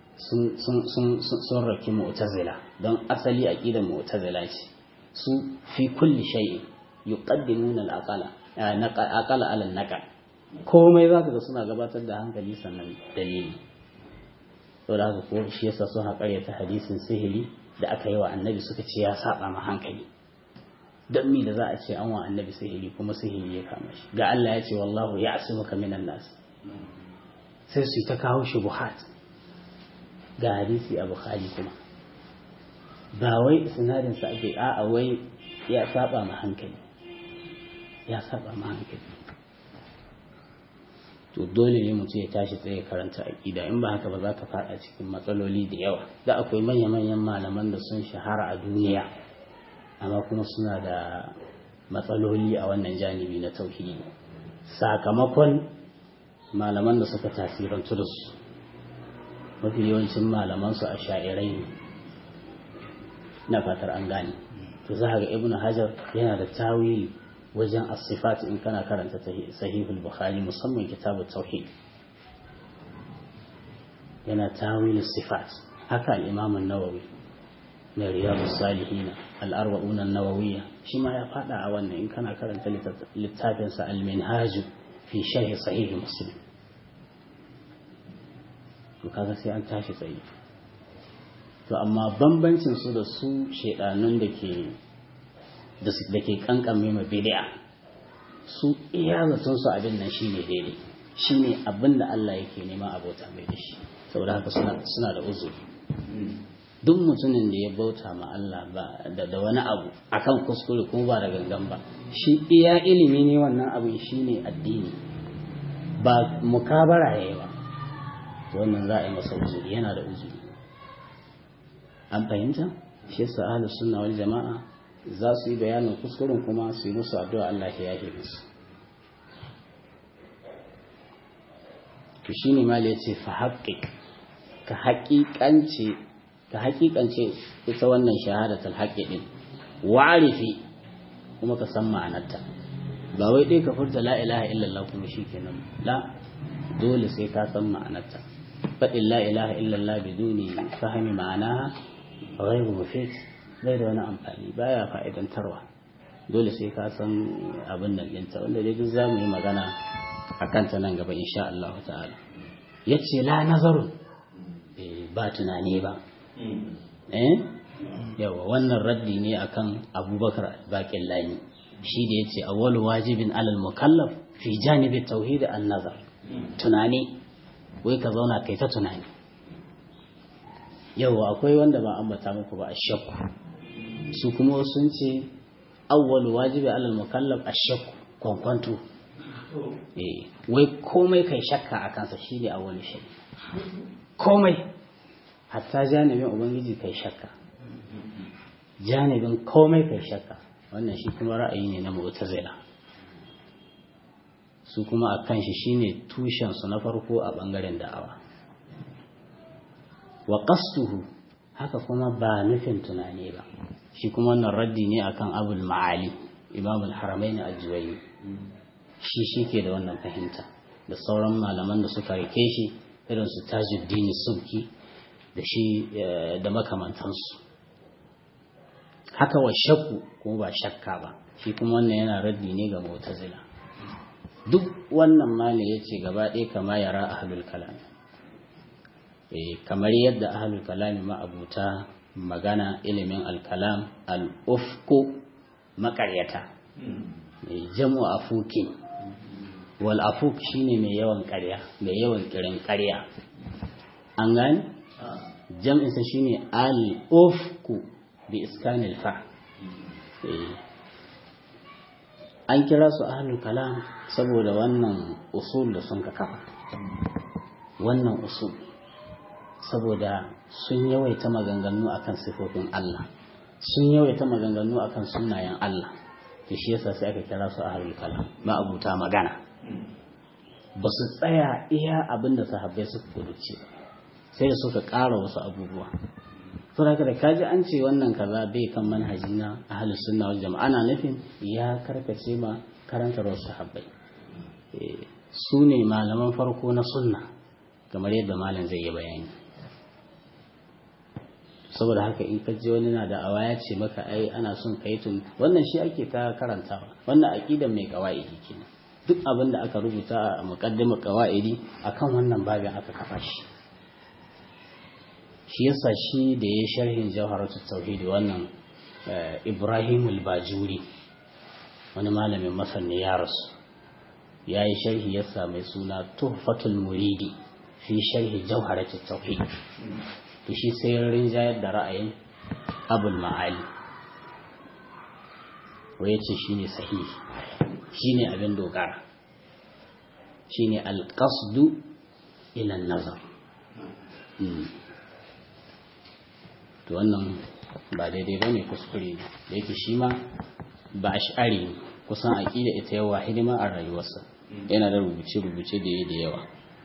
sun raki mu'tazila don asali aqidar mu'tazila ce su fi kulli shay'in yuqaddimuna al-aqala aqala ala an-naqal komai za ka ga suna gabatar da hankali sannan dalili saboda haka ko shi yasa sun haƙarya ta hadisin sihiri da aka yi wa annabi suka ce ya saba ma hankali don mi da za a ce an wa annabi sihiri kuma sihiri ya kama shi ga Allah ya ce wallahu ya asimuka minan nas sai su ta kawo shubuhat ga hadisi a bukhari kuma ba wai sinadin sa ake a'a wai ya saba ma hankali ya saba ma hankali to dole ne mutum ya tashi tsaye karanta aƙida in ba haka ba za ka faɗa cikin matsaloli da yawa da akwai manya-manyan malaman da sun shahara a duniya amma kuma suna da matsaloli a wannan janibi na tauhidi sakamakon malaman da suka tasirantu da su mafi yawancin malaman su a sha'irai ne na fatar an gane to za ga ibnu hajar yana da tawili wajen asifat in kana karanta sahihul bukhari musamman kitabu tauhid yana tawil sifat haka al-imam an-nawawi na riyadus salihin al-arba'un an-nawawiyya shi ma ya fada a wannan in kana karanta littafin sa al-minhaj fi sharh sahih muslim to kaga sai an tashi tsaye to amma bambancin su da su shedanun da ke da ke kankame ma bid'a su iya zaton su abin nan shine daidai shine abin da Allah yake nema abota mai da shi saboda haka suna da uzuri duk mutumin da ya bauta ma Allah ba da wani abu akan kuskure kuma ba da gangan ba shi iya ilimi ne wannan abin shine addini ba mukabara yayi ba to wannan za a yi masa uzuri yana da uzuri an fahimta shi yasa ahlus sunna wal jama'a za su yi bayanin kuskuren kuma su yi musu addu'a Allah ya yafe musu to shine mal yace fa haqqiq ka haƙiƙance ka haƙiƙance ita wannan shahadatul haqqi din wa'rifi kuma ka san ma'anarta ba wai dai ka furta la ilaha illallah kuma shikenan la dole sai ka san ma'anarta faɗin la ilaha illallah biduni fahimi ma'anaha ghairu mufid bai da wani amfani baya fa'idantarwa dole sai ka san abin nan ɗinta wanda dai duk za mu yi magana a kanta nan gaba insha Allah ta'ala ya ce la nazarun ba tunani ba eh yawa wannan raddi ne akan abubakar baƙin lani shi da ya ce awwalu wajibin alal mukallaf fi janibi tauhid an nazar tunani wai ka zauna kai ta tunani yawa akwai wanda ba ambata muku ba ashakku su kuma sun ce awwalu wajibi alal mukallaf ashakku kwankwanto eh wai komai kai shakka a kansa shine awwalu shay komai hatta janibin ubangiji kai shakka janibin komai kai shakka wannan shi kuma ra'ayi ne na mu'tazila su kuma a kan shi shine tushen su na farko a bangaren da'awa wa qastuhu haka kuma ba nufin tunani ba shi kuma wannan raddi ne akan abul ma'ali imam al-haramain al-juwayni shi shike da wannan fahimta da sauran malaman da suka rike shi irin su tajuddin subki da shi da makamantansu haka wa shakku kuma ba shakka ba shi kuma wannan yana raddi ne ga mu'tazila duk wannan mali yace gaba ɗaya kama yara ahlul kalam eh kamar yadda ahlul kalam ma abuta magana ilimin al-kalam al-ufku makaryata jam'u afukin wal afuk shine mai yawan ƙarya mai yawan kirin ƙarya an gani jam'insa shine al-ufku bi iskanil fa an kira su ahlul kalam saboda wannan usul da sun ka kafa wannan usul saboda sun yawaita maganganu akan sifofin Allah sun yawaita maganganu akan sunayen Allah to shi yasa sai aka kira su ahlul kalam ma abuta magana ba su tsaya iya abinda sahabbai suka kuduce sai da suka ƙara wasu abubuwa saboda da kaji an ce wannan kaza bai kan manhaji na ahlus sunna wal jama'a ana nufin ya karkace ma karantar wasu sahabbai su ne malaman farko na sunna kamar yadda malam zai yi bayani saboda haka in ka ji wani na da awa ya ce maka ai ana son kai tun wannan shi ake ta karantawa wannan aqidan mai qawaidi kenan duk abin da aka rubuta a muqaddimar qawaidi akan wannan babin aka kafa shi shi yasa shi da ya sharhin jawharatul tauhid wannan Ibrahim al-Bajuri wani malamin masar ne ya rasu ya yi sharhi yasa mai suna Tuhfatul Muridi fi sharhi jawharatul tauhid to shi sai rinjayar da ra'ayin Abul Ma'ali wai yace shine sahihi shine abin dogara shine al-qasdu ila an-nazar to wannan ba daidai ba ne kuskure ne da yake shi ma ba a sha'ari kusan aƙida ita yawa hidima a rayuwarsa yana da rubuce-rubuce da da yawa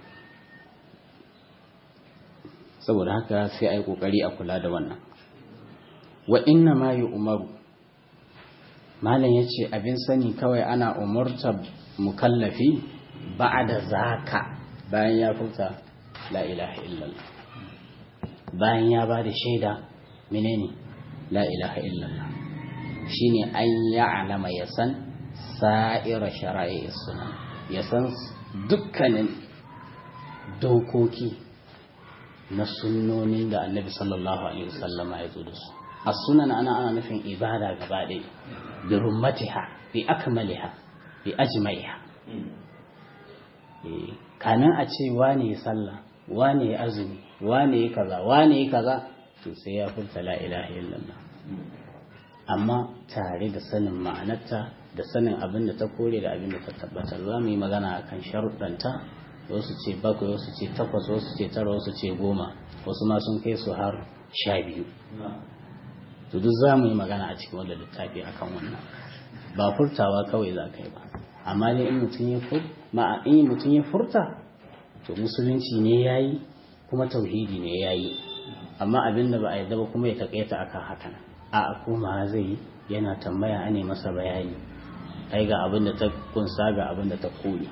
saboda haka sai a yi ƙoƙari a kula da wannan wa inna ma yi umaru malam ya ce abin sani kawai ana umarta mukallafi ba da zaka bayan ya furta la ilaha illallah bayan ya ba da shaida menene la ilaha illallah shine an ya'lama ya san sa'ira shara'i sunna ya san dukkanin dokoki na sunnonin da annabi sallallahu alaihi wasallam ya zo da su as-sunan ana ana nufin ibada gaba ɗaya bi rummatiha bi akmaliha bi ajmaiha kamin a ce wane ya sallah wane ya azumi wane ya kaza wane ya kaza to sai ya furta la ilaha illallah amma tare da sanin ma'anarta da sanin abin da ta kore da abin da ta tabbatar za mu yi magana akan sharuɗanta wasu ce bakwai wasu ce takwas wasu ce tara wasu ce goma wasu ma sun kai su har sha biyu to duk za mu yi magana a cikin wanda littafi akan wannan ba furtawa kawai za ka yi ba amma ne in mutum ya fur ma in mutum ya furta to musulunci ne yayi kuma tauhidi ne yayi amma abin da ba a yarda ba kuma ya takaita akan hakan a koma zai yana tambaya ane masa bayani ai ga abin da ta kunsa ga abin da ta koyi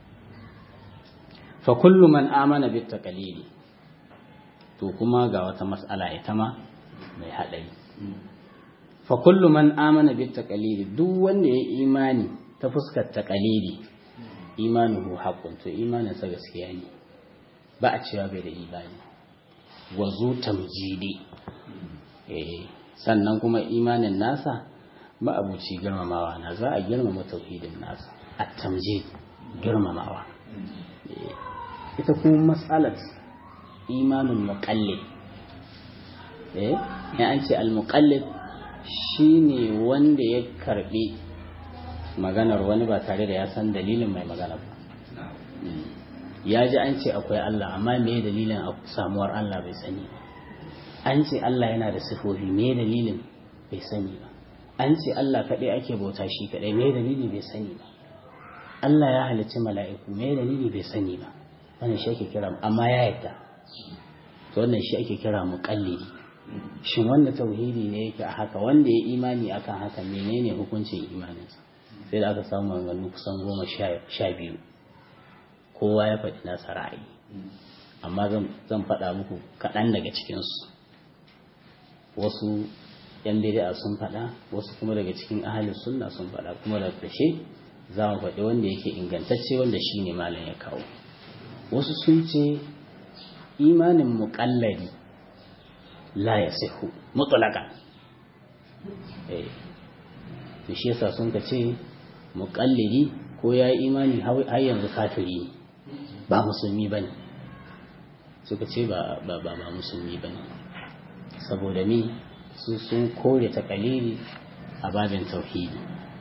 fa kullu man amana bit taqlidi to kuma ga wata mas'ala ita ma mai hadari fa kullu man amana bit taqlidi duk wanda ya imani ta fuskar taqlidi imanuhu haqqun to imanin sa gaskiya ne ba a cewa bai da imani wazo tamjidi eh sannan kuma imanin nasa ma'abuci girmamawa na za a girmama tauhidin nasa at-tamjid girmamawa ita kuma matsalar imanin muqallid eh ya an ce al-muqallid shine wanda ya karbi maganar wani ba tare da ya san dalilin mai magana ba ya ji an ce akwai Allah amma me dalilin samuwar Allah bai sani ba an ce Allah yana da sifofi me dalilin bai sani ba an ce Allah kaɗai ake bauta shi kaɗai me dalili bai sani ba Allah ya halicci mala'iku me dalili bai sani ba wannan shi ake kira amma ya yadda to wannan shi ake kira muqallidi shin wanda tauhidi ne yake a haka wanda ya imani akan haka menene hukuncin imaninsa sai da aka samu maganganu kusan goma sha biyu kowa ya faɗi nasa ra'ayi amma zan faɗa muku kaɗan daga cikinsu wasu yan bid'a sun faɗa wasu kuma daga cikin ahalin sunna sun faɗa kuma da ƙarshe za mu faɗi wanda yake ingantacce wanda shi ne malam ya kawo wasu sun ce imanin muƙallari la ya sihu mutulaka eh to shi yasa sun ka ce muƙalliri ko ya yi imani har yanzu kafiri ne ba musulmi ba ne suka ce ba ba musulmi ba ne saboda mi su sun kore takalili a babin tauhidi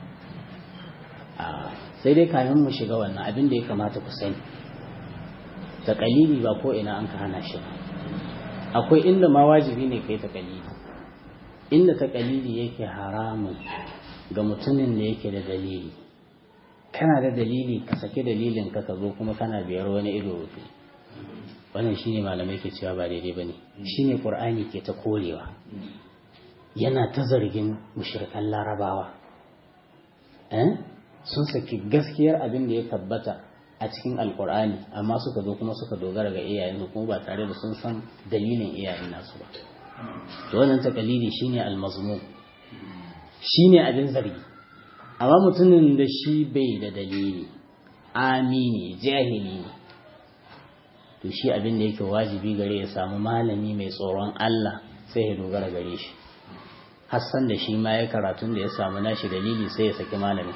sai dai kamin mu shiga wannan abin da ya kamata ku sani takalili ba ko ina an ka hana shi akwai inda ma wajibi ne kai takalili inda takalili yake haramun ga mutumin da yake da dalili kana da dalili ka saki dalilin ka ka zo kuma kana biyar wani ido rufe wannan shine malamai ke cewa ba daidai bane shine qur'ani ke ta korewa yana ta zargin mushrikan larabawa eh sun saki gaskiyar abin da ya tabbata a cikin alqur'ani amma suka zo kuma suka dogara ga iyayensu kuma ba tare da sun san dalilin iyayen nasu ba to wannan takalidi shine almazmum shine abin zargi amma mutumin da shi bai da dalili amini jahili ne to shi abin da yake wajibi gare ya samu malami mai tsoron Allah sai ya dogara gare shi hassan da shi ma ya karatun da ya samu nashi dalili sai ya saki malami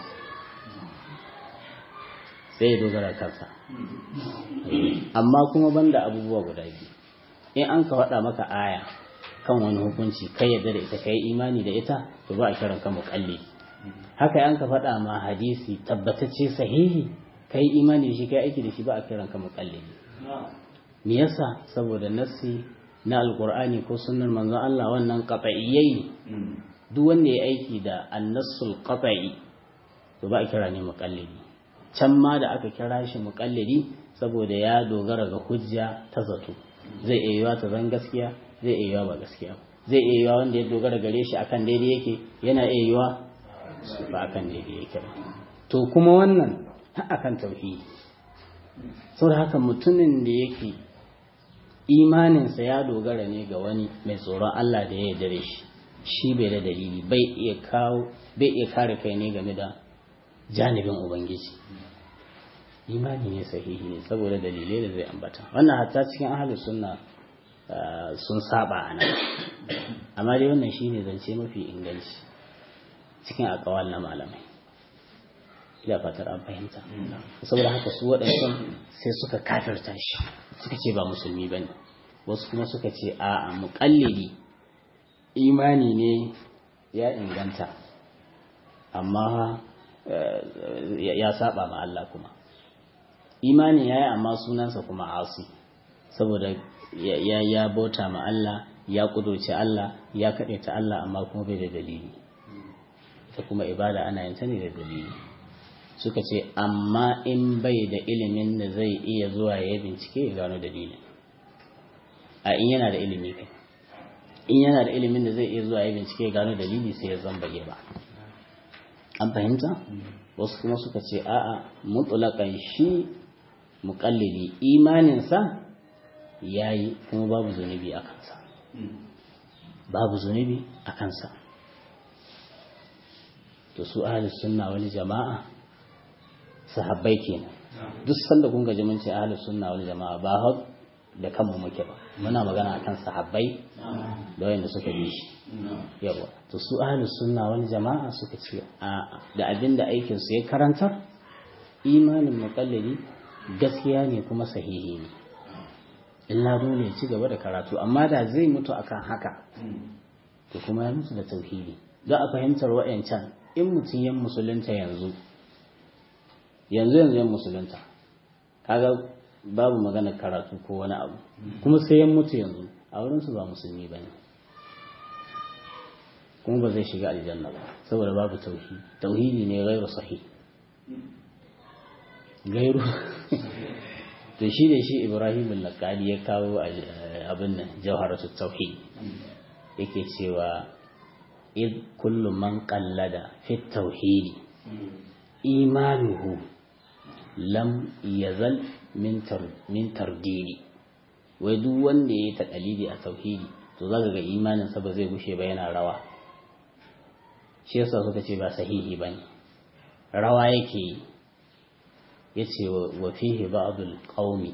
sai ya dogara kansa amma kuma banda abubuwa guda biyu in an ka faɗa maka aya kan wani hukunci kai yadda da ita kai imani da ita to ba a kiran ka muƙalli haka an ka faɗa ma hadisi tabbatacce sahihi kai imani da shi kai aiki da shi ba a kiran ka muƙalli me yasa saboda nassi na alqur'ani ko sunnar manzon Allah wannan qat'iyyai duk wanda ya aiki da annasul qat'i to ba a kira ne muqallidi can ma da aka kira shi muqallidi saboda ya dogara ga hujja ta zato zai iya yiwa ta zan gaskiya zai iya yiwa ba gaskiya zai iya yiwa wanda ya dogara gare shi akan daidai yake yana iya yiwa ba akan daidai yake ba to kuma wannan har akan tauhidi saboda haka mutumin da yake imaninsa ya dogara ne ga wani mai tsoron Allah da ya yarda shi shi bai da dalili bai iya kawo bai iya kare kai ne game da janibin ubangiji imani ne sahihi ne saboda dalilai da zai ambata wannan hatta cikin ahalus sunna sun saba a nan amma dai wannan shine zance mafi inganci cikin akawal na malamai ila fatar an fahimta saboda haka su waɗancan sai suka kafirta shi suka ce ba musulmi ba ne wasu kuma suka ce a'a muƙallidi imani ne ya inganta amma ya saba ma Allah kuma imani ya yi amma sunansa kuma asi saboda ya ya bauta ma Allah ya kudurce Allah ya kaɗe ta Allah amma kuma bai da dalili ta kuma ibada ana yin ta ne da dalili suka ce amma in bai da ilimin da zai iya zuwa ya bincike ya gano dalilin a in yana da ilimi kai in yana da ilimin da zai iya zuwa ya bincike ya gano dalili sai ya zambage ba an fahimta wasu kuma suka ce a'a mutulakan shi muƙallidi imaninsa ya yi kuma babu zunubi a kansa babu zunubi a kansa to su ahalus sunna wani jama'a sahabbai kenan duk sanda kun gaji mun ce ahalus sunna wani jama'a ba hau da kanmu muke ba muna magana akan sahabbai da wanda suka bi shi yawa to su ahlus sunna wani jama'a suka ce a da abin da aikin su ya karantar imanin muqallidi gaskiya ne kuma sahihi ne illa dole ya ci gaba da karatu amma da zai mutu akan haka to kuma ya mutu da tauhidi za a fahimtar wa'yancan in mutum yan musulunta yanzu yanzu yanzu yan musulunta kaga babu magana karatu ko wani abu kuma sai yan mutu yanzu a wurinsu ba musulmi ba ne kuma ba zai shiga aljanna ba saboda babu tauhidi tauhidi ne gairu sahi gairu to shi da shi ibrahim al-laqali ya kawo abin nan jawharatu tauhid yake cewa id kullu man qallada fi tauhidi imanuhu lam yazal min tardini wai duk wanda ya yi taƙalidi a tauhidi to za ga imaninsa ba zai gushe ba yana rawa shi yasa suka ce ba sahihi ba ne rawa yake yi ya ce wa fihi ba'dul qaumi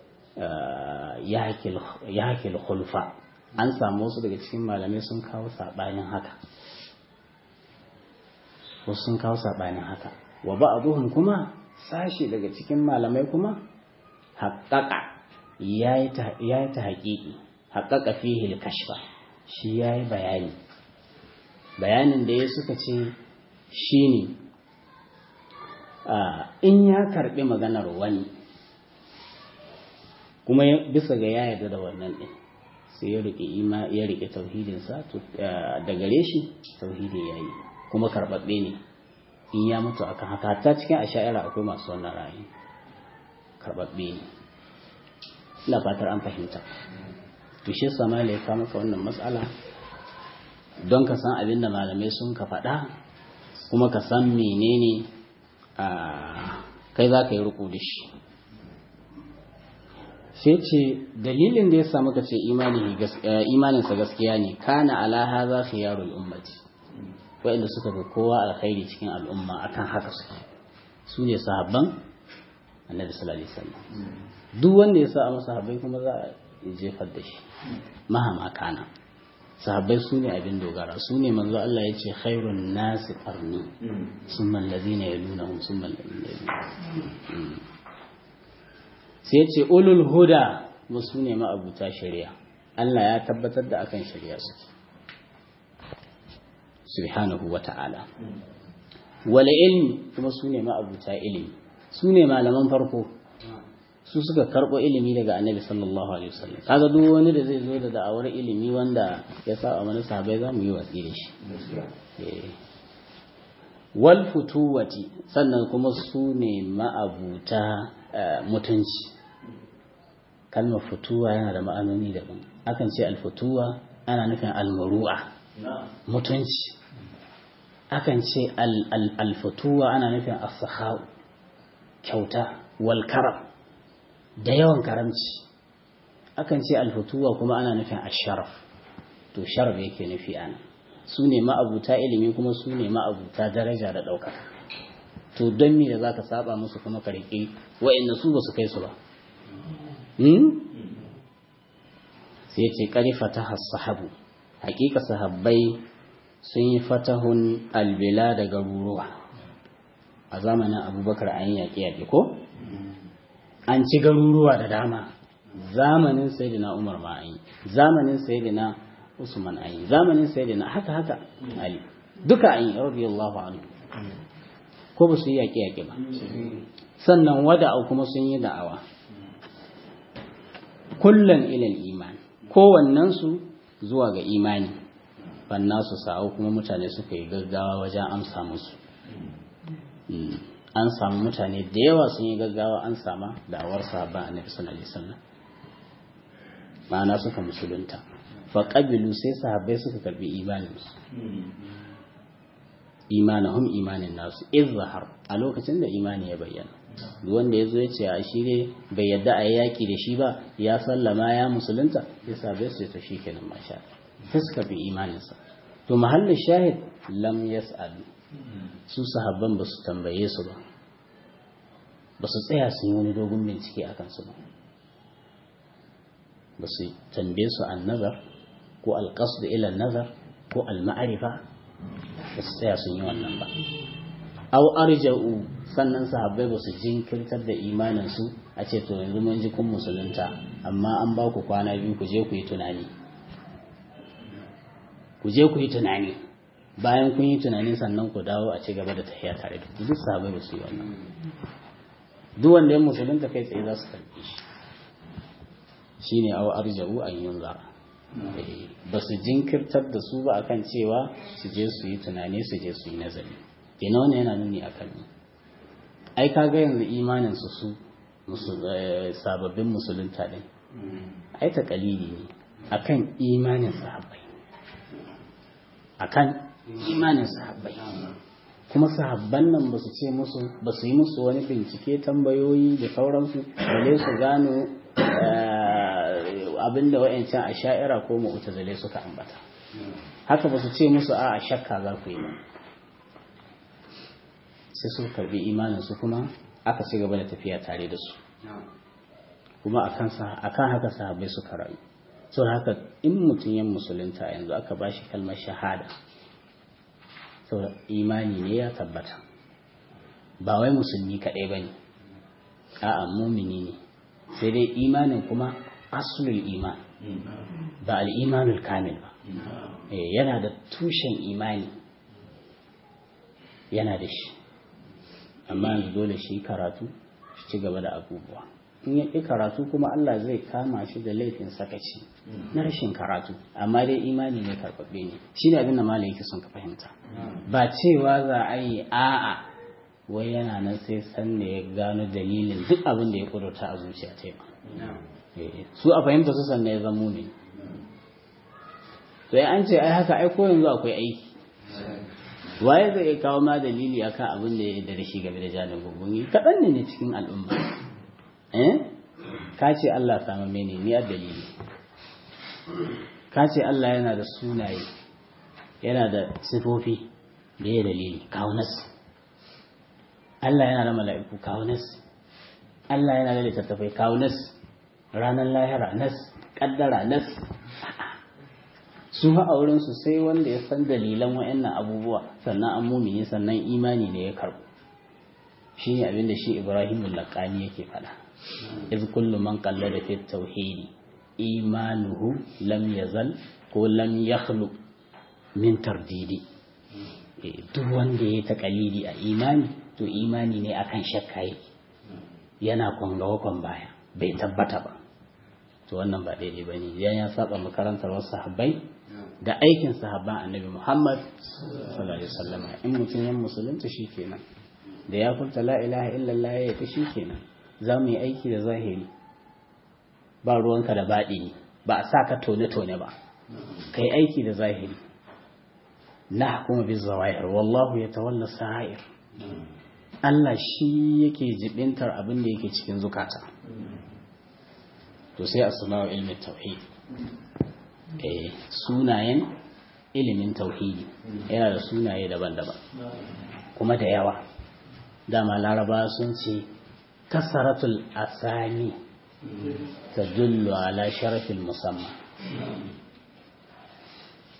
ya hakil khulfa an samu wasu daga cikin malamai sun kawo saɓanin haka wasu sun kawo saɓanin haka wa ba'duhum kuma sashi daga cikin malamai kuma haƙaƙa ya yi ta haƙiƙi haƙaƙa fihi kashfa shi ya yi bayani bayanin da ya suka ce shi ne in ya karɓi maganar wani kuma bisa ga ya yarda da wannan ɗin sai ya riƙe ima ya riƙe tauhidinsa da gare shi tauhidi ya yi kuma karɓaɓɓe ne in ya mutu akan haka hatta cikin asha'ira akwai masu wannan ra'ayi karɓaɓɓe ne ina fatar an fahimta to shi yasa malai ka maka wannan matsala don ka san abin da malamai sun ka faɗa kuma ka san menene a kai za ka yi riko da shi sai ce dalilin da ya sa muka ce imaninsa gaskiya ne kana ala haza khiyarul ummati waɗanda suka ga kowa alkhairi cikin al'umma akan haka suke su ne sahabban annabi sallallahu alaihi wasallam duk wanda ya sa a sahabbai kuma za a jefar da shi mahama kana sahabbai su ne abin dogara su ne manzo Allah ya ce khairun nasi qarni summa allazina yalunahum summa allazina yalunahum sai ya ce ulul huda su ne ma'abuta shari'a Allah ya tabbatar da akan shari'a suke subhanahu wa ta'ala wala ilmi kuma su ne ma'abuta ilimi su ne malaman farko su suka karɓo ilimi daga annabi sallallahu alaihi wasallam kaga duk wani da zai zo da da'awar ilimi wanda ya sa a wani sahabai za mu yi watsi da shi wal futuwati sannan kuma su ne ma'abuta mutunci kalmar futuwa yana da ma'anoni daban akan ce alfutuwa ana nufin almuru'a mutunci akan ce alfutuwa ana nufin as kyauta wal karam da yawan karamci akan ce alfutuwa kuma ana nufin asharaf to sharaf yake nufi ana su ne ma'abuta ilimi kuma su ne ma'abuta daraja da ɗaukaka to don me da za ka saba musu kuma ka riƙe wa'inda su ba su kai su ba sai ce ƙari fataha sahabu hakika sahabbai sun yi fatahun albila da garuruwa a zamanin abubakar an yi yaƙe-yaƙe ko an ci garuruwa da dama zamanin sayyidina umar ma an yi zamanin sayyidina usman an yi zamanin sayyidina haka haka ali duka an yi radiyallahu anhu ko ba su yi yaƙe-yaƙe ba sannan wada'u kuma sun yi da'awa kullum ilal iman kowannensu zuwa ga imani su sa'au kuma mutane suka yi gaggawa wajen amsa musu an samu mutane da yawa sun yi gaggawa an sama da'awar sahabban annabi sallallahu alaihi wasallam ma'ana suka musulunta fa qabilu sai sahabbai suka karbi imanin su imanahum imanin nasu izhar a lokacin da imani ya bayyana duk wanda ya zo ya ce a shi ne bai yadda a yaki da shi ba ya sallama ya musulunta ya sabai su ta shi kenan masha sai suka bi imaninsa to mahallin shahid lam yas'alu su sahabban ba su tambaye su ba ba su tsaya sun yi wani dogon bincike a kansu ba ba su tambaye su an nazar ko alƙasdu ila nazar ko al-ma'arifa ba su tsaya sun yi wannan ba aw arja'u sannan sahabbai ba su jinkirtar da imanin su a ce to yanzu mun ji kun musulunta amma an ba ku kwana biyu ku je ku yi tunani ku je ku yi tunani bayan kun yi tunani sannan ku dawo a ci gaba da tafiya tare da ku duk sahabbai ba su yi wannan duk wanda ya musulunta kai tsaye za su karbi shi shine aw arja'u an yunzara ba su jinkirtar da su ba akan cewa su je su yi tunani su je su yi nazari kenan wannan yana nuni akan ni ai kaga yanzu imanin su su sababbin musulunta din ai ta kalili ne akan imanin sahabbai akan imanin sahabbai kuma sahabban nan ba su ce musu ba su yi musu wani bincike tambayoyi da sauransu balle su gano abinda wa'ancan a sha'ira ko mu'tazile suka ambata haka ba su ce musu a shakka za ku yi ba sai su karbi imanin su kuma aka ci gaba da tafiya tare da su kuma akan haka sahabbai suka rayu so haka in mutum yan musulunta yanzu aka ba shi kalmar shahada so imani ne ya tabbata ba wai musulmi kaɗai ba ne a'a mumini ne sai dai imanin kuma asulul iman ba al'imanul kamil ba yana da tushen imani yana da shi amma yanzu dole shi karatu shi ci gaba da abubuwa in ya ƙi karatu kuma Allah zai kama shi da laifin sakaci na rashin karatu amma dai imani ne karɓaɓɓe ne shi ne abin da malam yake son ka fahimta ba cewa za a yi a'a wai yana nan sai san da ya gano dalilin duk abin da ya ƙudurta a zuciya ta ba su a fahimta su sannan ya zamo ne to an ce ai haka ai ko yanzu akwai aiki waye zai iya kawo ma dalili akan abin da ya da shi game da janin gungumi kaɗan ne ne cikin al'umma eh ka ce Allah sama mene ni a dalili ka ce Allah yana da sunaye yana da sifofi da ya dalili kawo nas Allah yana da mala'iku kawo nas Allah yana da littattafai kawo nas ranar lahira nas kaddara nas su a wurinsu sai wanda ya san dalilan wa'annan abubuwa sannan an mumini sannan imani ne ya karbu shi ne abinda shi ibrahim laƙani yake faɗa iz kullu man qallada fi tauhidi imanuhu lam yazal ko lam yakhlu min tardidi duk wanda ya ta kalili a imani to imani ne akan shakka yake yana kwangawa kwan baya bai tabbata ba to wannan ba daidai ba ne ya saba makarantar wasu sahabbai da aikin sahabban annabi Muhammad sallallahu alaihi wasallam in mutum ya musulunta shikenan da ya furta la ilaha illallah ya ta shikenan za mu yi aiki da zahiri ba ruwanka da baɗi ba a sa ka tone tone ba kai aiki da zahiri na kuma bi zawahir wallahu ya tawalla sa'ir Allah shi yake jibintar abin da yake cikin zukata to sai asma'u ilmin tauhid eh sunayen ilimin tauhidi yana da sunaye daban-daban kuma da yawa dama laraba sun ce kasaratul asani tadullu ala sharafin musamman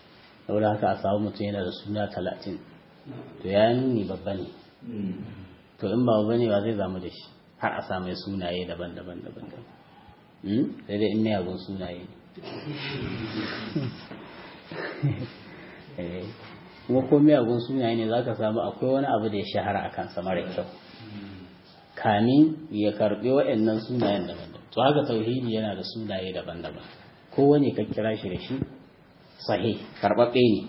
saboda haka a samu mutum yana da suna talatin to ya nuni babba ne to in ba bane ba zai zamu da shi har a samu sunaye daban-daban daban-daban sai dai in miyagun sunaye ne kuma ko miyagun sunaye ne za ka samu akwai wani abu da ya shahara a kansa mara kyau kamin ya karɓi waɗannan sunayen daban-daban to haka tauhidi yana da sunaye daban-daban kowane ka kira shi da shi sahih karɓaɓɓe ne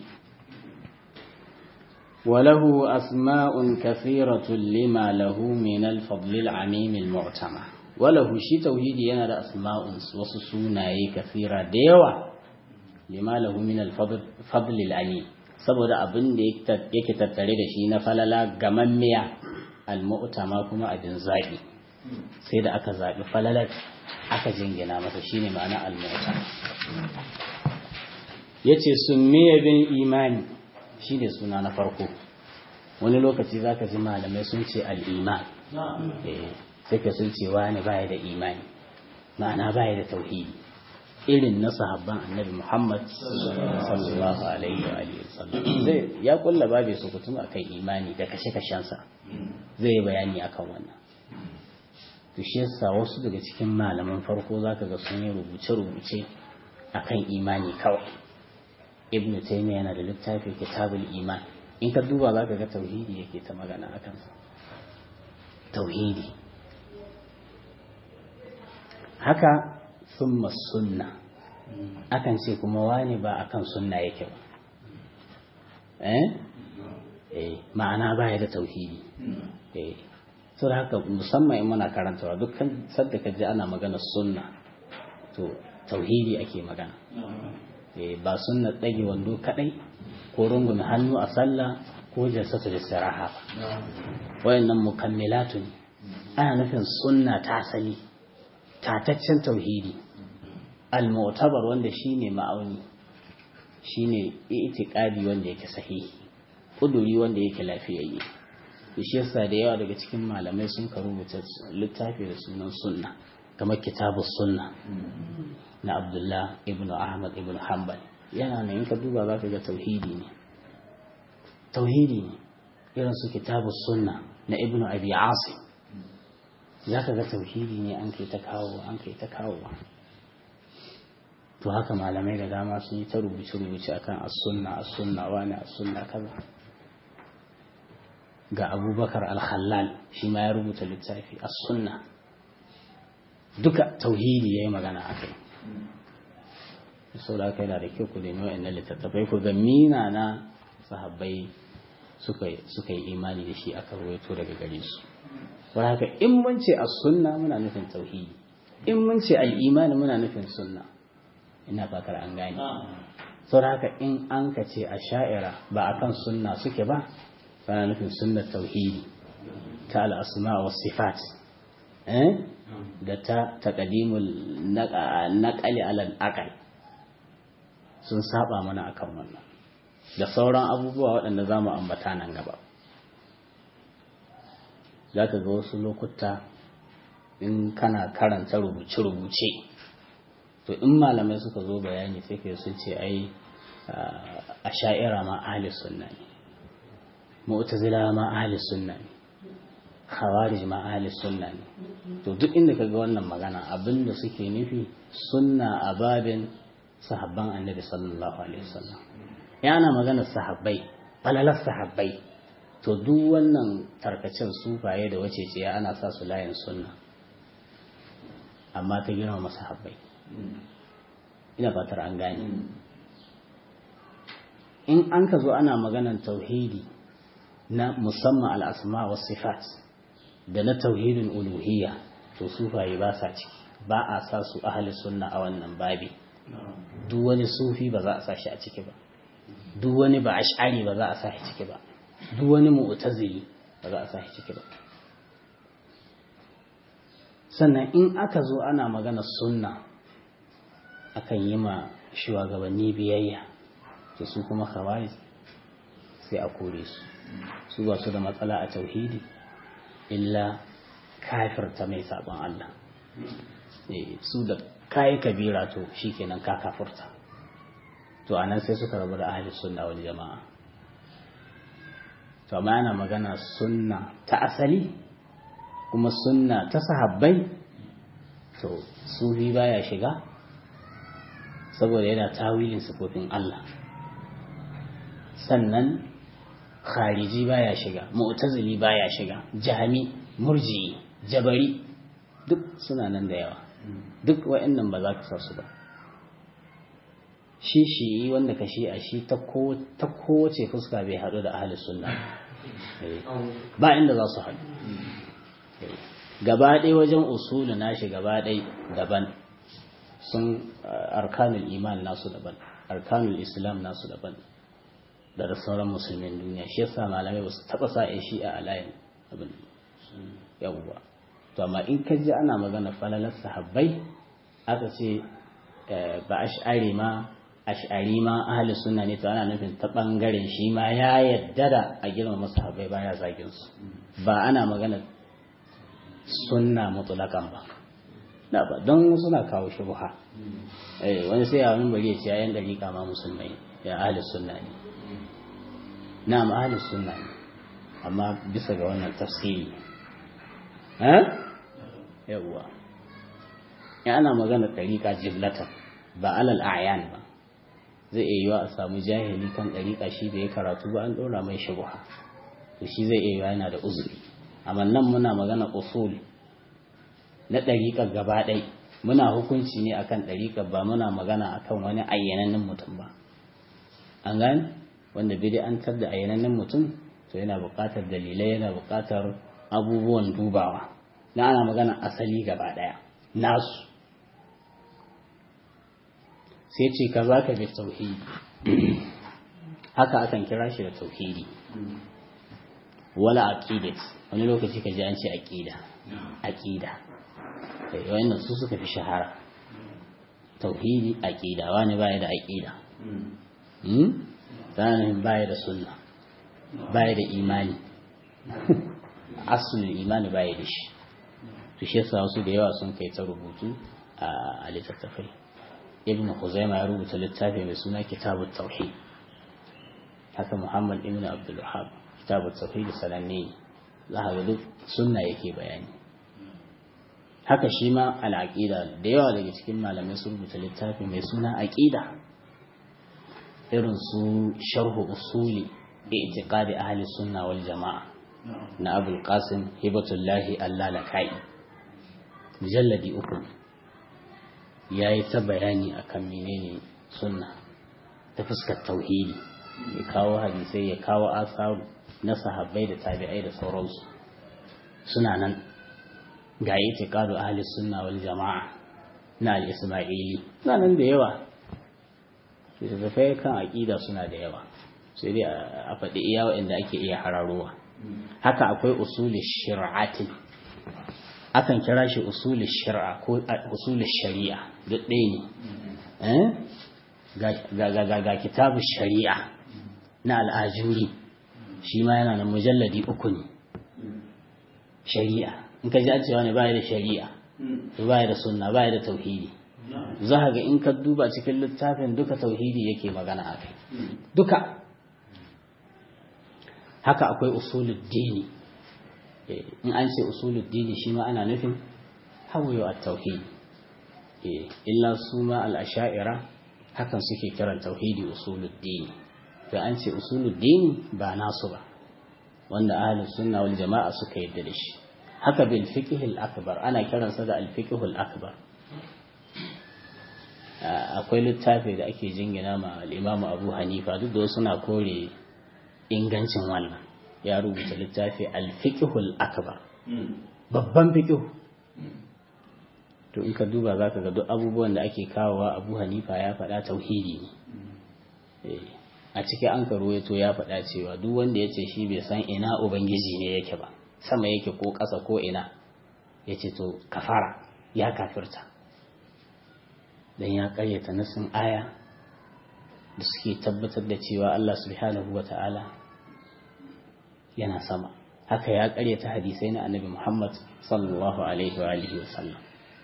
وله أسماء كثيرة لما له من الفضل العميم المعتمى وله شي توحيدي yana da asma'un wasu sunaye kafira da yawa lima lahu min al-fadl al saboda abin da yake tattare da shi na falala gamammiya al-mu'tama kuma abin zabi sai da aka zabi falalar aka jingina masa shine ma'ana al-mu'tama yace summiya bin imani shi ne suna na farko wani lokaci za ka ji malamai sun ce al'iman sai ka sun ce wani baya da imani ma'ana baya da tauhidi irin na sahabban annabi muhammad sallallahu alaihi wa sallam zai ya kulla babe su kutum a kan imani da kashe-kashensa zai yi bayani akan wannan to shi yasa wasu daga cikin malaman farko za ka ga sun yi rubuce-rubuce akan imani kawai ibn taymiya yana da littafi kitabul iman in ka duba za ka ga tauhidi yake ta magana a kansa tauhidi haka summa sunna akan ce kuma wani ba akan sunna yake ba eh eh ma'ana baya da tauhidi eh so da haka musamman in muna karantawa dukkan sadda ka ji ana magana sunna to tauhidi ake magana ba sunna tsage wando kadai ko rungume hannu a sallah ko jalsatu istiraha ba wayannan mukammilatu ne ana nufin sunna ta asali tataccen tauhidi al-mu'tabar wanda shine ma'auni shine i'tiqadi wanda yake sahihi kuduri wanda yake lafiyayye shi yasa da yawa daga cikin malamai sun ka rubuta littafi da sunan sunna kamar kitabus sunna na abdullah ibn ahmad ibn hanbal yana nan in ka duba za ka ga tauhidi ne tauhidi ne irin su kitabus sunna na ibn abi asim za ka ga tauhidi ne an kai ta kawo an kai ta kawo to haka malamai da dama sun yi ta rubuce-rubuce akan as-sunna as-sunna wani as-sunna kaza ga abubakar al-khallal shi ma ya rubuta littafi as-sunna duka tauhidi yayi magana akai sau da aka yana da kyau ku nemi wa'annan littattafai ku ga mina na sahabbai suka yi imani da shi aka rawaito daga gare su wani haka in mun ce a sunna muna nufin tauhidi in mun ce al'imani muna nufin sunna ina fatar an gane sau da haka in an ka ce a sha'ira ba a kan sunna suke ba bana nufin sunnar tauhidi ta al'asma wa sifat da ta taƙadimul naƙali alal aƙal sun saba mana akan wannan da sauran abubuwa waɗanda za mu ambata nan gaba za ka ga wasu lokuta in kana karanta rubuce-rubuce to in malamai suka zo bayani sai ka sun ce ai a sha'ira ma ahli sunna ne mu'tazila ma ahli sunna ne khawarij ma ahli sunna ne to duk inda ka ga wannan magana abinda suke nufi sunna a babin sahabban annabi sallallahu alaihi wasallam yana maganar sahabbai falalar sahabbai to duk wannan tarkacen sufaye da wace ce ana sa su layin sunna amma ta girmama sahabbai ina fatar an gane in an ka zo ana maganar tauhidi na musamman al'asma wa sifat da na tauhidin uluhiyya to sufaye ba sa ciki ba a sa su ahli sunna a wannan babi duk wani sufi ba za a sa shi a ciki ba duk wani ba ash'ari ba za a sa shi ciki ba duk wani mu'tazili ba za a sa shi ciki ba sannan in aka zo ana magana sunna akan yi ma shugabanni biyayya to su kuma khawarij sai a kore su su ba su da matsala a tauhidi illa kafirta mai sabon Allah su da kayi kabira to shikenan ka kafurta to anan sai suka rabu da ahli sunna wal jama'a to amma ana magana sunna ta asali kuma sunna ta sahabbai to sufi baya shiga saboda yana tawilin sifofin Allah sannan khariji baya shiga mu'tazili baya shiga jami murji jabari duk suna nan da yawa duk wa'annan ba za ka sa su ba shi shi wanda ka shi a shi ta kowace fuska bai haɗu da ahli sunna ba inda za su haɗu gaba ɗaya wajen usulu nashi gaba ɗaya daban sun arkanul iman nasu daban arkanul islam nasu daban da sauran musulmin duniya shi yasa malamai ba su taɓa sa shi a alayin abin yawwa to amma in ka ji ana magana falalar sahabbai aka ce ba ash'ari ma ash'ari ma ahli sunna ne to ana nufin ta bangaren shi ma ya yadda da a girmama sahabbai baya zagin su ba ana magana sunna mutlaqan ba da ba don suna kawo shubha eh wani sai ya wani bari ya ce ayan dariƙa ma musulmai ya ahli sunna ne na'am ahli sunna ne amma bisa ga wannan tafsiri eh yawwa ya ana magana dariƙa jiblatan ba alal a'yan ba zai iya yiwa a samu jahili kan dariƙa shi da ya karatu ba an ɗora mai shubha to shi zai iya yiwa yana da uzuri amma nan muna magana usul na ɗariƙar gaba ɗai muna hukunci ne akan ɗariƙar ba muna magana akan wani ayyanannen mutum ba an gane wanda bid'antar da ayyanannen mutum to yana buƙatar dalilai yana buƙatar abubuwan dubawa na ana magana asali gaba ɗaya nasu sai ce ka za ka bi tauhidi haka akan kira shi da tauhidi wala aqidat wani lokaci ka ji an ce aqida aqida wannan su suka fi shahara tauhidi aqida wani baya da aqida hmm sanin baya da sunna baya da imani asulul imani baya da shi to shi yasa wasu da yawa sun kai ta rubutu a littattafai ibn Khuzaimah ya rubuta littafi mai suna kitabut tauhid haka Muhammad ibn Abdul Wahhab kitabut tauhid sananne za ka ga duk sunna yake bayani haka shi ma al'aqida da yawa daga cikin malamai sun rubuta littafi mai suna aqida irin su sharhu usuli i'tiqadi ahli sunna wal jama'a na Abul Qasim Hibatullahi Allalakai mujalladi uku ya yi ta bayani akan menene sunna ta fuskar tauhidi ya kawo hadisai ya kawo asaru na sahabbai da tabi'ai da sauransu suna nan ga itiqadu ahli sunna wal jama'a na al-isma'ili suna nan da yawa littattafai kan aƙida suna da yawa sai dai a faɗi iya waɗanda ake iya hararowa haka akwai usuli shir'atin akan kira shi usuli shir'a ko usuli shari'a duk ɗaya ne ga kitabu shari'a na al'ajuri shi ma yana da mujalladi uku ne shari'a in ka ji an cewa ne baya da shari'a to baya da sunna baya da tauhidi za ga in ka duba cikin littafin duka tauhidi yake magana a kai duka haka akwai usulul dini in an ce usulul dini shi ma ana nufin hawayo a tauhidi illa su ma al'asha'ira hakan suke kiran tauhidi usulul dini to an ce usulul dini ba nasu ba wanda ahlus sunna wal jama'a suka yadda da shi haka bil fiqh akbar ana kiransa da al fiqh akbar akwai littafi da ake jingina ma al-Imam Abu Hanifa duk da suna kore ingancin wannan ya rubuta littafi al-fiqh akbar babban fiqh to in ka duba zaka ga duk abubuwan da ake kawowa Abu Hanifa ya faɗa tauhidi ne a cikin an ka ruwaito ya faɗa cewa duk wanda ya ce shi bai san ina ubangiji ne yake ba sama yake ko ƙasa ko ina ya ce to kafara ya kafirta don ya ƙaryata nasin aya da suke tabbatar da cewa Allah subhanahu wa ta'ala yana sama haka ya ƙaryata hadisai na annabi Muhammad sallallahu alaihi wa alihi wa sallam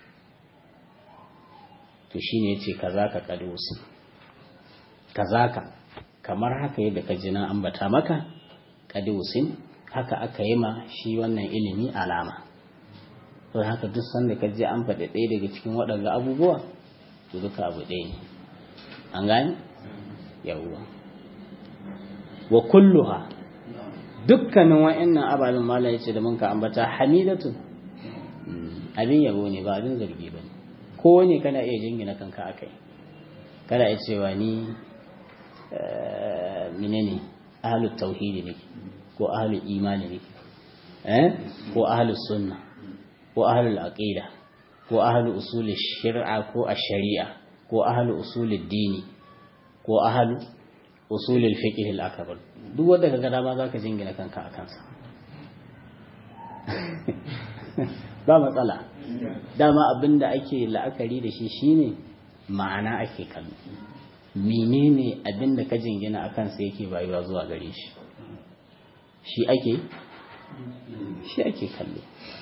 to shine yace kaza ka kadusi kaza ka kamar haka yadda ka ji na ambata maka kadiusin haka aka yi ma shi wannan ilimi alama to haka duk sanda ka je an faɗi ɗaya daga cikin waɗanda abubuwa to duka abu ɗaya ne an gani yawwa wa kulluha dukkanin wa'annan ababen mala yace da muka ambata hamidatun abin yabo ne ba abin zargi ba ne ko ne kana iya jingina kanka akai kana iya cewa ni menene ahlul tauhidi ne ko ahlul imani ne eh ko ahlus sunna ko ahlul aqida ko ahlul usul shari'a ko ash-shari'a ko ahlul usul dini ko ahlul usul al-fiqh al-akbar duk wanda kaga dama zaka jingina kanka akan sa ba matsala dama abinda ake la'akari da shi shine ma'ana ake kallo menene abinda ka jingina akan sa yake bayuwa zuwa gare shi shi ake shi ake kallo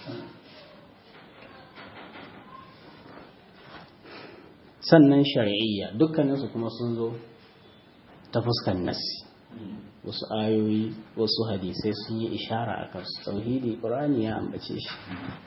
sannan shari'iyya dukkaninsu kuma sun zo ta fuskan nassi wasu ayoyi wasu hadisai sun yi ishara a kansu tauhidi ƙurani ya ambace shi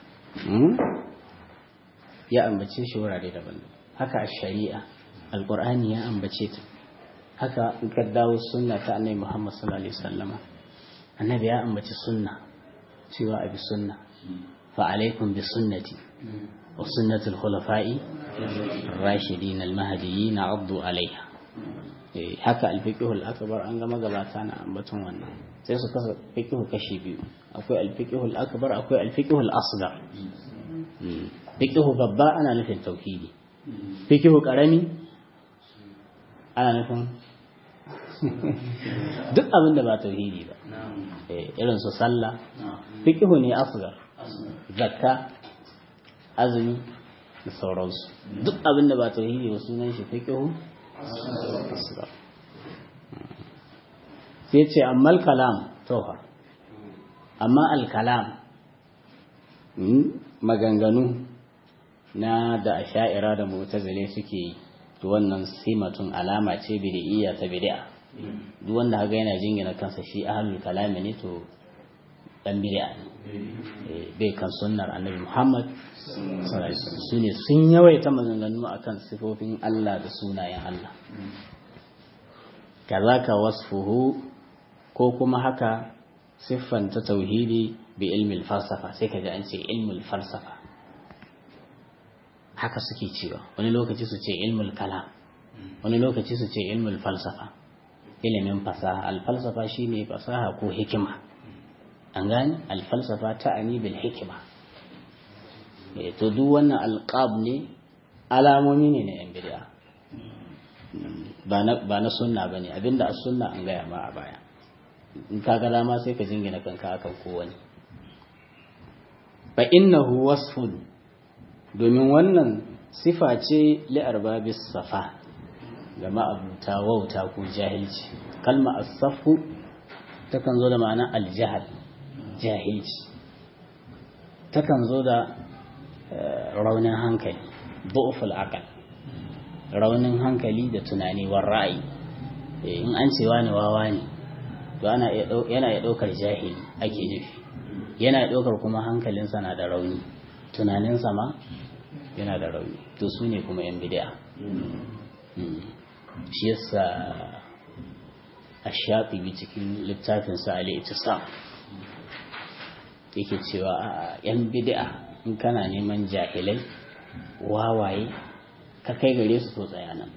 ya ambace shi wurare daban haka a shari'a alƙur'ani ya ambace ta haka in ka dawo sunna ta annabi muhammad sallallahu alaihi wasallama annabi ya ambaci sunna cewa abi sunna fa alaikum bi sunnati wa sunnatul khulafa'i rashidin al-mahdiyyin addu alaiha haka al-fiqh al-akbar an ga magabata na ambaton wannan sai su kasa fiqh kashi biyu akwai al-fiqh al-akbar akwai al-fiqh al-asghar fiqh babba ana nufin tauhidi fiqh karami ana nufin duk abin da ba tauhidi ba irin su sallah fiqh ne asghar zakka azumi da sauransu duk abin da ba tauhidi ba sunan shi fiqhu sai ce amma kalam tofa amma alkalam maganganu na da asha'ira da mu'tazile suke yi to wannan simatun alama ce bid'iyya ta bid'a duk wanda haga yana jingina kansa shi ahlul kalami ne to dan bid'a ne bai kan sunnar annabi Muhammad su ne sun yawaita maganganu akan sifofin Allah da sunayen Allah kazaka wasfuhu ko kuma haka siffanta tauhidi bi ilmi falsafa sai ka ji an ce ilmul falsafa haka suke cewa wani lokaci su ce ilmul kalam wani lokaci su ce ilmul falsafa ilimin fasaha alfalsafa shine fasaha ko hikima an gani alfalsafa ta ani bil hikima to duk wannan alqab ne alamomi ne na yan bid'a ba na sunna bane abinda as sunna an gaya ma a baya in ka ga dama sai ka jingina kanka akan kowane fa innahu wasfun domin wannan sifa ce li arbabis safa ga ma'abuta wauta ko jahilci kalma as-safu takan zo da ma'ana al-jahl jahilci takan zo da raunin hankali bu'uful aqal raunin hankali da tunani war ra'ayi in an ce wani wawa ne to ana yana iya daukar jahili ake nufi yana daukar kuma hankalinsa na da rauni tunaninsa ma yana da rauni to su ne kuma yan bid'a shi yasa a shafi cikin littafinsa al-ittisam yake cewa a yan bid'a in kana neman jahilai wawaye ka kai gare su to tsaya nan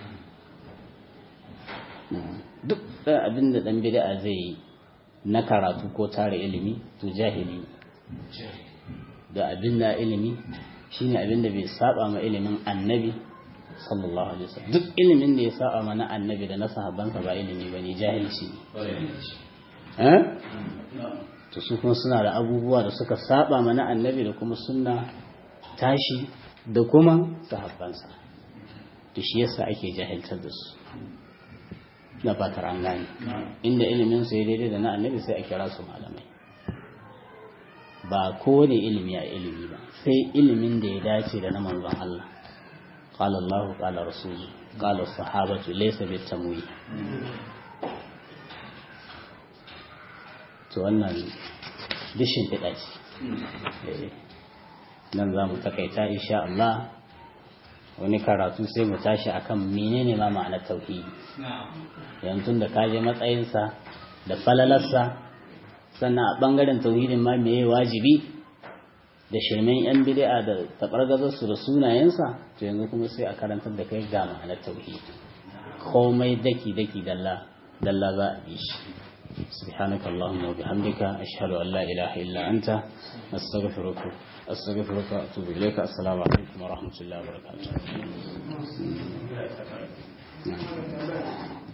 duk abin da dan bid'a zai yi na karatu ko tara ilimi to jahili da abin da ilimi shine abin da bai saba ma ilimin annabi sallallahu alaihi wasallam duk ilimin da ya saba ma na annabi da na sahabbansa ba ilimi bane jahilci ne to su kuma suna da abubuwa da suka saba mana annabi da kuma sunna tashi da kuma sahabbansa to shi yasa ake jahiltar da su na fatar an gane inda ilimin su ya daidai da na annabi sai a kira su malamai ba kowane ilimi a ilimi ba sai ilimin da ya dace da na manzon Allah قال الله قال رسوله قال الصحابة ليس بالتمويه to wannan dishin fiɗa ce nan za mu takaita insha Allah wani karatu sai mu tashi akan menene ma ma'anar tauhidi yanzu da kaje matsayinsa da falalarsa sannan a ɓangaren tauhidin ma meye wajibi da shirmen yan bid'a da tabargazarsu da sunayensa to yanzu kuma sai a karantar da kai ga ma'anar tauhidi komai daki daki dalla dalla za a bi shi سبحانك اللهم وبحمدك أشهد أن لا إله إلا أنت أستغفرك أستغفرك وأتوب إليك السلام عليكم ورحمة الله وبركاته